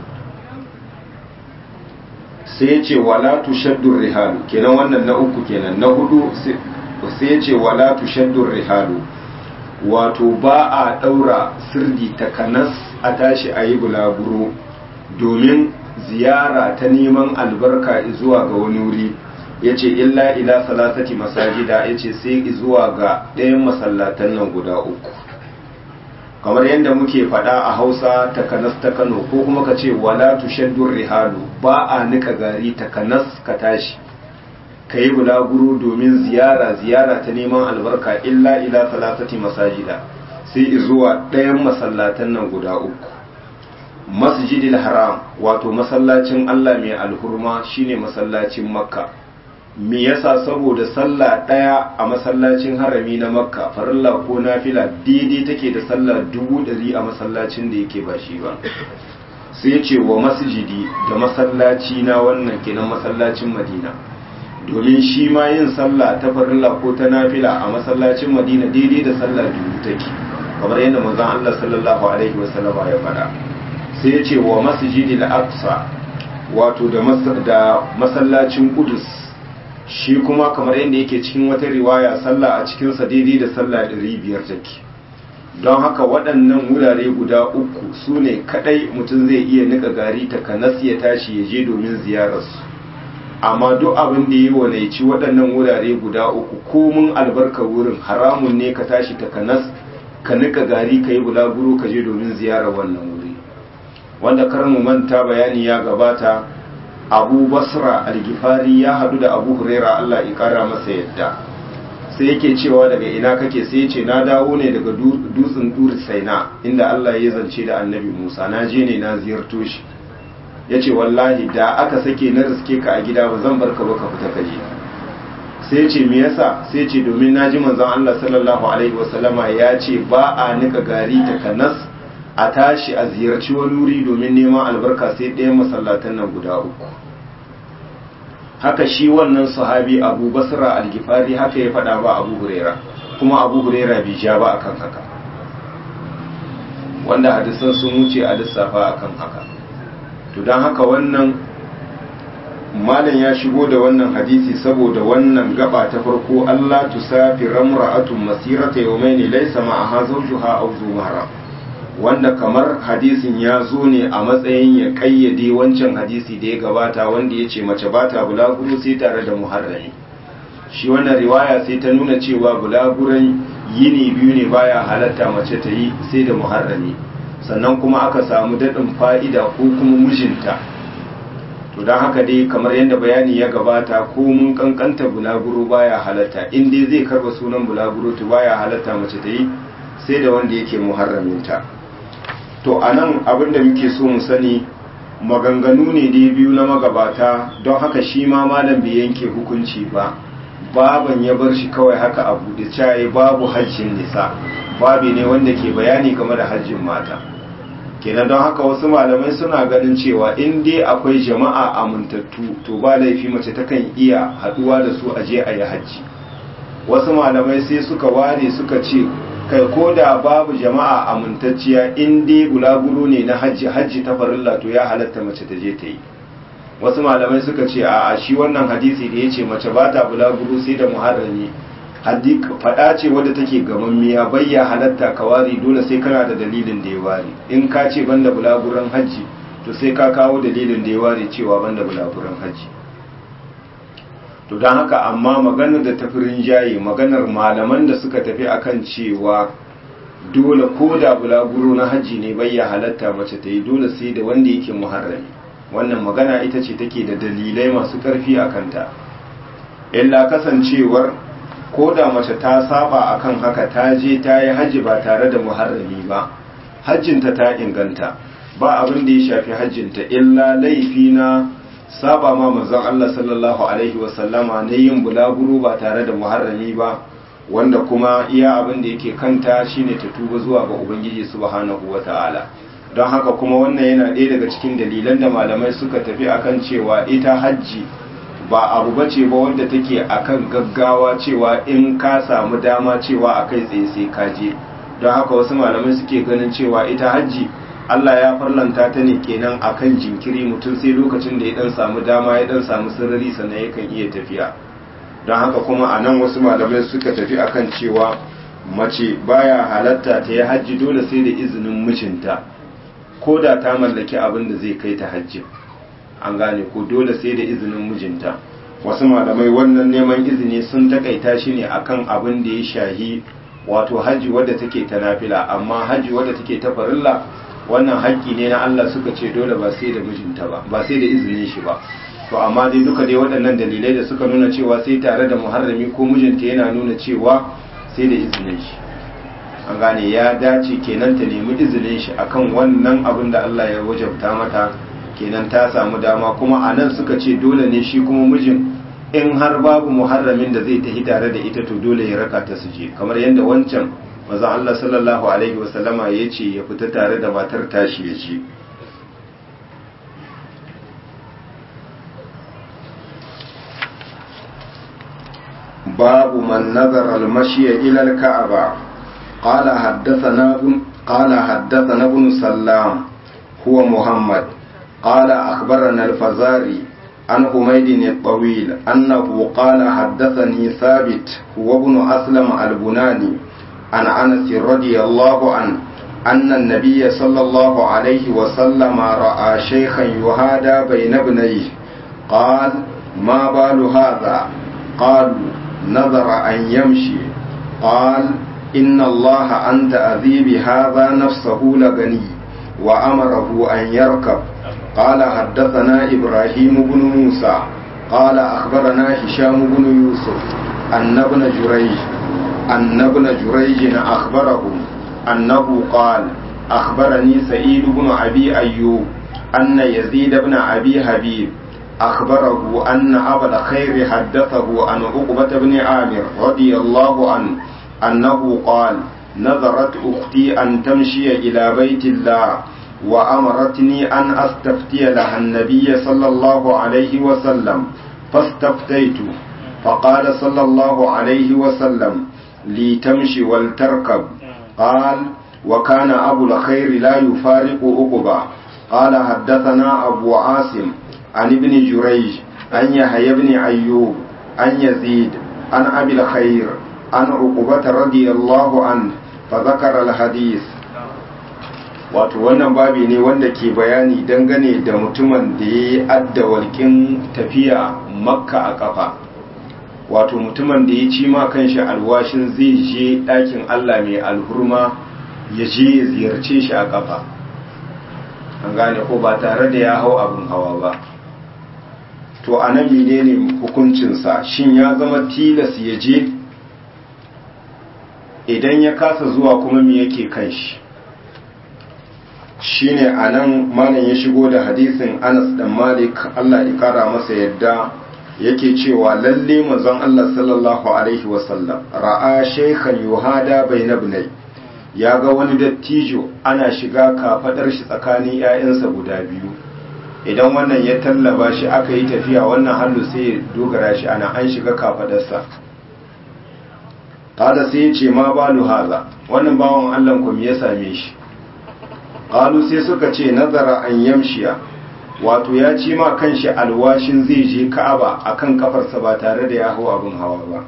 sai ya ce wala tushaddu rihalu kenan wannan na uku kenan na hudu sai ya ce wala tushaddu rihalu wato ba a daura sirdi takanas a tashi a yi bulaguro domin ziyara ta neman albarka zuwa ga wani wuri ya ce illa ila salasati masajida ya ce sai zuwa ga ɗayan masallatan nan guda uku kamar yadda muke faɗa a hausa takanas ta kano ko kuma ka ce wala tushaddur rihalu ba a nika gari takanas ka tashi ka yi bulaguro domin ziyara ziyara ta neman albarka illa ila salasati masajida sai zuwa ɗayan masallatan nan guda uku masjidil haram wato masallacin Allah mai alhurma shine masallacin makka me yasa saboda sallah daya a masallacin harami na makka farilla ko nafila daidai take da sallah dubu ɗari a masallacin da yake ba shi ba sai ce wa masjidi da masallaci na wannan kenan masallacin madina domin shi ma yin sallah ta farilla ko ta nafila a masallacin madina daidai da sallah dubu take kamar yadda manzon Allah sallallahu alaihi wasallam ya faɗa sai ya ce wa masjidi al-aqsa wato da masallacin kudus shi kuma kamar yadda yake cikin wata riwaya sallah a cikinsa daidai da sallah ɗari biyar take don haka waɗannan wurare guda uku su ne kaɗai mutum zai iya nika gari ta kanas ya tashi ya je domin ziyararsu amma duk abin da yi wanaici waɗannan wurare guda uku komin albarka wurin haramun ne ka tashi ta kanas ka nika gari ka yi bulaguro ka je domin ziyarar wannan wuri wanda kar mu manta bayani ya gabata abu basra algifari ya hadu da abu huraira allah ya kara masa yadda sai yake cewa daga ina kake sai ce na dawo ne daga dutsen dur saina inda Allah ya zance da annabi Musa na je ne na ziyarto shi ya ce wallahi da aka sake na riske ka a gida ba zan bar ka ba ka fita kaje sai ce me yasa sai ce domin na ji manzon Allah sallallahu alaihi wasallama ya ce ba a nika gari ta kanas a tashi a ziyarci wani wuri domin neman albarka sai ɗayan masallatan nan guda uku haka shi wannan sahabi abu basra algifari haka ya faɗa ba abu huraira kuma abu huraira bai ja ba akan haka wanda hadisan sun wuce a lissafa akan haka to don haka wannan malam ya shigo da wannan hadisi saboda wannan gaba ta farko Allah tusafi ramra'atun masirata yawmaini laysa ma'aha zawjuha aw zuhara wanda kamar hadisin ya zo ne a matsayin ya kayyade wancan hadisi da ya gabata wanda ya ce mace ba ta bulaguro sai tare da muharrami shi wannan riwaya sai ta nuna cewa bulaguran yini biyu ne baya halatta mace ta yi sai da muharrami sannan kuma aka samu daɗin fa'ida ko kuma mijinta to don haka dai kamar yadda bayani ya gabata ko mun kankanta bulaguro baya halatta in dai zai karba sunan bulaguro to baya halatta mace ta yi sai da wanda yake muharraminta to a nan abinda muke so mu sani maganganu ne dai biyu na magabata don haka shi ma malam bai yanke hukunci ba baban ya bar shi kawai haka a buɗe caye babu hajjin nisa babi ne wanda ke bayani game da hajjin mata kenan don haka wasu malamai suna ganin cewa in dai akwai jama'a amintattu to ba laifi mace takan iya haɗuwa da su aje a yi hajji wasu malamai sai suka ware suka ce kai ko da babu jama'a amintacciya in dai bulaguro ne na hajji hajji ta farilla to ya halatta mace ta je ta yi wasu malamai suka ce a shi wannan hadisi da ya ce mace ba ta bulaguro sai da muharrami haddi faɗa ce wadda take gamammiya bayya halatta ka wari dole sai kana da dalilin da ya ware in ka ce banda bulaguran hajji to sai ka kawo dalilin da ya ware cewa banda bulaguran hajji to don haka amma maganar da tafi rinjaye maganar malaman da suka tafi akan cewa dole ko da bulaguro na hajji ne bayya halatta mace ta yi dole sai da wanda yake muharrami wannan magana ita ce take da dalilai masu ƙarfi a kanta illa kasancewar ko da mace ta saba akan haka ta je ta yi hajji ba tare da muharrami ba hajjinta ta inganta ba abin da ya shafi hajjinta illa laifi na saba ma manzon Allah sallallahu alaihi wasallama na yin bulaguro ba tare da muharrami ba wanda kuma iya abin da yake kanta shine ta tuba zuwa ga ubangiji subhanahu wata'ala don haka kuma wannan yana ɗaya daga cikin dalilan da malamai suka tafi akan cewa ita hajji ba abu bace ba wanda take akan gaggawa cewa in ka samu dama cewa a kai tsaye sai ka je don haka wasu malamai suke ganin cewa ita hajji Allah ya farlanta ta ne kenan akan jinkiri mutum sai lokacin da ya dan samu dama ya dan samu sirri sannan yakan iya tafiya don haka kuma a nan wasu malamai suka tafi akan cewa mace baya halatta ta yi hajji dole sai da izinin mijinta ko da ta mallaki abin da zai kai ta hajji an gane ko dole sai da izinin mijinta wasu malamai wannan neman izini sun takaita shi ne akan abin da ya shahi wato hajji wadda take ta nafila amma hajji wadda take ta farilla wannan haƙƙi ne na Allah suka ce dole ba sai da mijinta ba ba sai da izinin shi ba to amma dai duka dai waɗannan dalilai da suka nuna cewa sai tare da muharrami ko mijinta yana nuna cewa sai da izinin shi an gane ya dace kenan ta nemi izinin shi akan wannan abin da Allah ya wajabta mata kenan ta samu dama kuma a nan suka ce dole ne shi kuma mijin in har babu muharramin da zai tafi tare da ita to dole ya raka ta su je kamar yadda wancan maza Allah sallallahu alaihi wasallama ya ce ya fita tare da matar tashi ya ce babu man nazara al-mashiya ila al-ka'aba qala haddathana qala haddathana ibn sallam huwa muhammad قال أخبرنا الفزاري عن حميد الطويل أنه قال حدثني ثابت هو ابن أسلم البناني عن أنس رضي الله عنه أن النبي صلى الله عليه وسلم رأى شيخا يهادى بين ابنيه قال ما بال هذا قالوا نظر أن يمشي قال إن الله أنت أذي بهذا نفسه لغني وأمره أن يركب قال حدثنا إبراهيم بن موسى قال أخبرنا هشام بن يوسف أن ابن جريج أن ابن جريج أخبرهم أنه قال أخبرني سعيد بن أبي أيوب أن يزيد بن أبي حبيب أخبره أن أبا الخير حدثه عن عقبة بن عامر رضي الله عنه أنه قال نظرت أختي أن تمشي إلى بيت الله وأمرتني أن أستفتي لها النبي صلى الله عليه وسلم فاستفتيت فقال صلى الله عليه وسلم لتمشي ولتركب قال وكان أبو الخير لا يفارق أقبا قال حدثنا أبو عاصم عن ابن جريج عن يحيى بن أيوب عن يزيد عن أبي الخير عن عقبة رضي الله عنه فذكر الحديث wato wannan babi ne wanda ke bayani dangane da mutumin da ya yi adda walƙin tafiya makka a ƙafa wato mutumin da ya ci ma kanshi alwashin zai je ɗakin allah mai alhurma ya je ya ziyarce shi a ƙafa an gane ko ba tare da ya hau abin hawa ba to a nan menene hukuncinsa shin ya zama tilas ya je idan ya kasa zuwa kuma me yake kan shi shine a nan malam ya shigo da hadisin anas dan malik allah ya kara masa yadda yake cewa lalle manzon allah sallallahu alaihi wasallam ra'a shaykhan yuhada bayna ibnai ya ga wani dattijo ana shiga kafadar shi tsakanin 'ya'yansa guda biyu idan wannan ya tallaba shi aka yi tafiya wannan hannu sai ya dogara shi ana an shiga kafadarsa kada sai ya ce ma balu haza wannan bawan allah ku me ya same shi qalu sai suka ce nazara an yamshiya wato ya ci ma kanshi alwashin zai je ka'aba akan kafarsa ba tare da ya hau abin hawa ba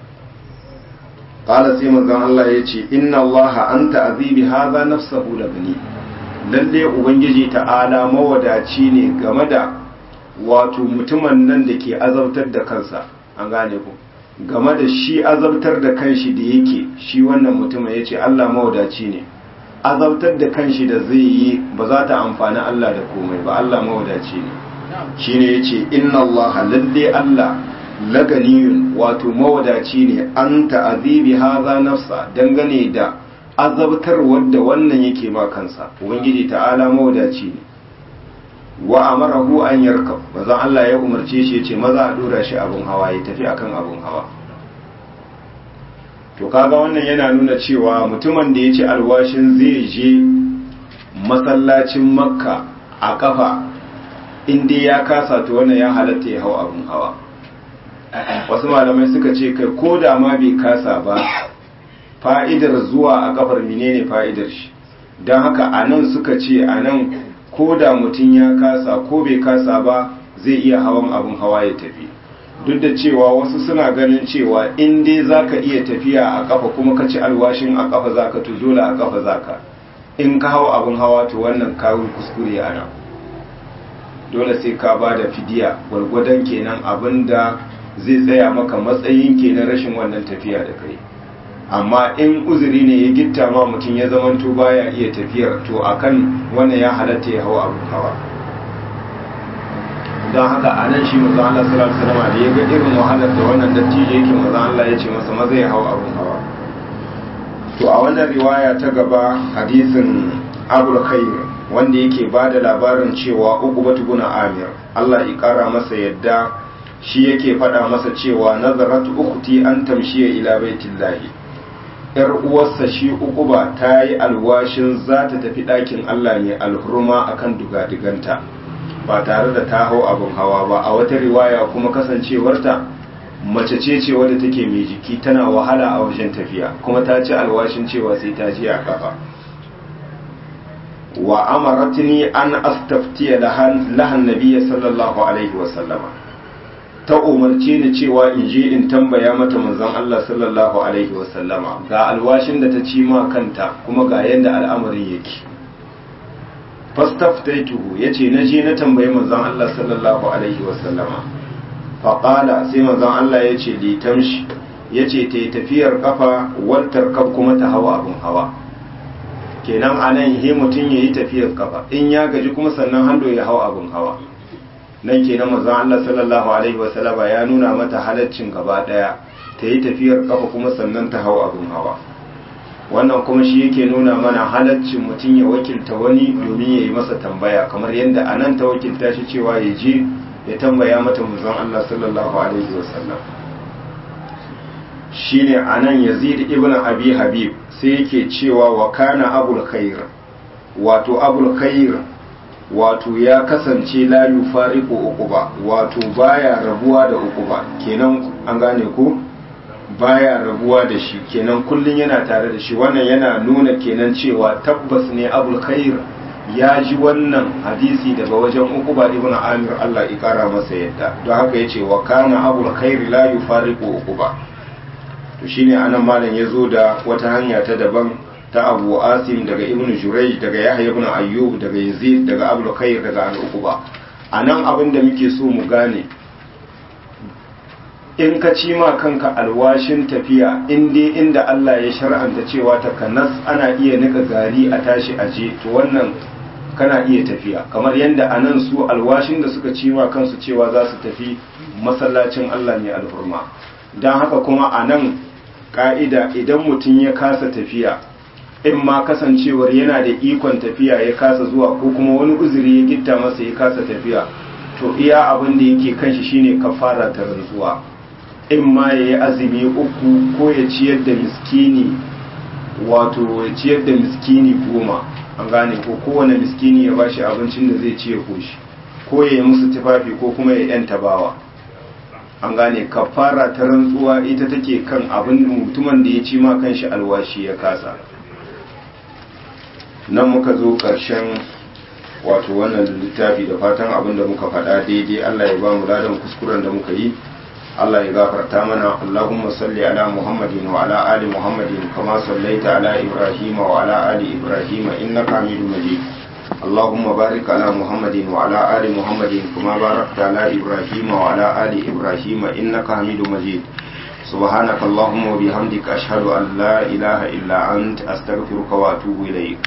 qala sai manzon Allah ya ce inna Allah anta azibi hadha nafsahu labni lalle ubangiji ta'ala mawadaci ne game da wato mutumin nan da ke azabtar da kansa an gane ku game da shi azabtar da kanshi da yake shi wannan mutumin ya ce Allah mawadaci ne azabtar da kanshi da zai yi ba za ta amfani Allah da komai ba Allah mawadaci ne shi ne ya ce inna Allah lalle Allah laganiyun wato mawadaci ne an ta'azibi haza nafsa dangane da azabtar wadda wannan yake ma kansa ubangiji ta'ala mawadaci ne wa amarahu an yarkab bazan Allah ya umarce shi ya ce maza a dora shi abun hawa ya tafi akan abun hawa to kaga wannan yana nuna cewa mutumin da ya ci alwashin zai je masallacin makka a kafa inda ya kasa to wannan ya halatta ya hau abin hawa wasu malamai suka ce kai ko da ma bai kasa ba fa'idar zuwa a kafar menene fa'idar shi don haka a nan suka ce a nan ko da mutum ya kasa ko bai kasa ba zai iya hawan abin hawa ya tafi duk da cewa wasu suna ganin cewa in dai za ka iya tafiya a kafa kuma ka ci alwashin a kafa za ka dole a kafa za ka in ka hau abin hawa to wannan kawun kuskure ana dole sai ka ba da fidiya gwargwadon kenan abin da zai tsaya maka matsayin kenan rashin wannan tafiya da kai amma in uzuri ne ya gitta ma mutum ya zamanto baya iya tafiyar to akan wannan ya halatta ya hau abin hawa don haka a nan shi maza Allah sallallahu alaihi wasallam da ya ga irin wahalar da wannan dattijo yake maza Allah ya ce masa maza ya hau abin hawa to a wannan riwaya ta gaba hadisin Abul Khair wanda yake ba da labarin cewa Uqbatu bin Amir Allah ya kara masa yadda shi yake faɗa masa cewa nazarat ukhti an tamshiya ila baitillahi yar uwarsa shi Uqba ta yi alwashin za ta tafi ɗakin Allah ne alhurma akan dugadiganta ba tare da ta hau abin hawa ba a wata riwaya kuma kasancewarta mace ce ce wadda take mai jiki tana wahala a wajen tafiya kuma ta ci alwashin cewa sai ta je a kafa wa amaratni an astaftiya lahan nabiyya sallallahu alaihi wa sallama ta umarce ni cewa in je in tambaya mata manzon Allah sallallahu alaihi wa sallama ga alwashin da ta ci ma kanta kuma ga yadda al'amarin yake fastaftaituhu yace na je na tambayi manzon Allah sallallahu alaihi wasallama faqala sai manzon Allah yace li tamshi yace ta tafiyar kafa wal tarkab kuma ta hawa abun hawa kenan anan he mutun yayi tafiyar kafa in ya gaji kuma sannan hando ya hawa abun hawa nan kenan manzon Allah sallallahu alaihi wasallama ya nuna mata halaccin gaba daya ta yi tafiyar kafa kuma sannan ta hau abin hawa wannan kuma shi yake nuna mana halaccin mutum ya wakilta wani domin ya yi masa tambaya kamar yadda a nan ta wakilta shi cewa ya je ya tambaya mata manzon Allah sallallahu alaihi wasallam shine anan Yazid ibn Abi Habib sai yake cewa wa kana abul khair wato abul khair wato ya kasance la yufariqu uquba wato baya rabuwa da uquba kenan an gane ko baya rabuwa da shi kenan kullun yana tare da shi wannan yana nuna kenan cewa tabbas ne abul khair ya ji wannan hadisi daga wajen uquba ibn amir Allah ya kara masa yadda don haka yace wa kana abul khair la yufariqu uquba to shine anan malam yazo da wata hanya ta daban ta Abu Asim daga Ibn Jurayj daga Yahya ibn Ayyub daga Yazid daga Abdul Khair daga Al-Uqba anan abin da muke so mu gane in ka ci ma kanka alwashin tafiya in dai inda Allah ya shar'anta cewa ta kanas ana iya nika gari a tashi aje to wannan kana iya tafiya kamar yadda anan su alwashin da suka ci ma kansu cewa za su tafi masallacin Allah ne alhurma don haka kuma anan ka'ida idan mutum ya kasa tafiya in ma kasancewar yana da ikon tafiya ya kasa zuwa ko kuma wani uzuri ya gitta masa ya kasa tafiya to iya abin da yake kan shi shine kafara ta rantsuwa in ma ya yi azumi uku ko ya ciyar da miskini wato ya ciyar da miskini goma an gane ko kowane miskini ya bashi abincin da zai ci ya koshi ko ya yi musu tufafi ko kuma ya yanta bawa an gane kafara ta rantsuwa ita take kan abin mutumin da ya ci ma kanshi alwashi ya kasa nan muka zo ƙarshen wato wannan littafi da fatan abin da muka faɗa daidai Allah ya ba mu ladan kuskuren da muka yi Allah ya gafarta mana Allahumma salli ala Muhammadin wa ala ali Muhammadin kama sallaita ala Ibrahim wa ala ali Ibrahim innaka Hamidum Majid اللهم بارك على محمد وعلى آل محمد كما باركت على إبراهيم وعلى آل إبراهيم إنك حميد مجيد سبحانك اللهم وبحمدك أشهد أن لا إله إلا أنت أستغفرك وأتوب إليك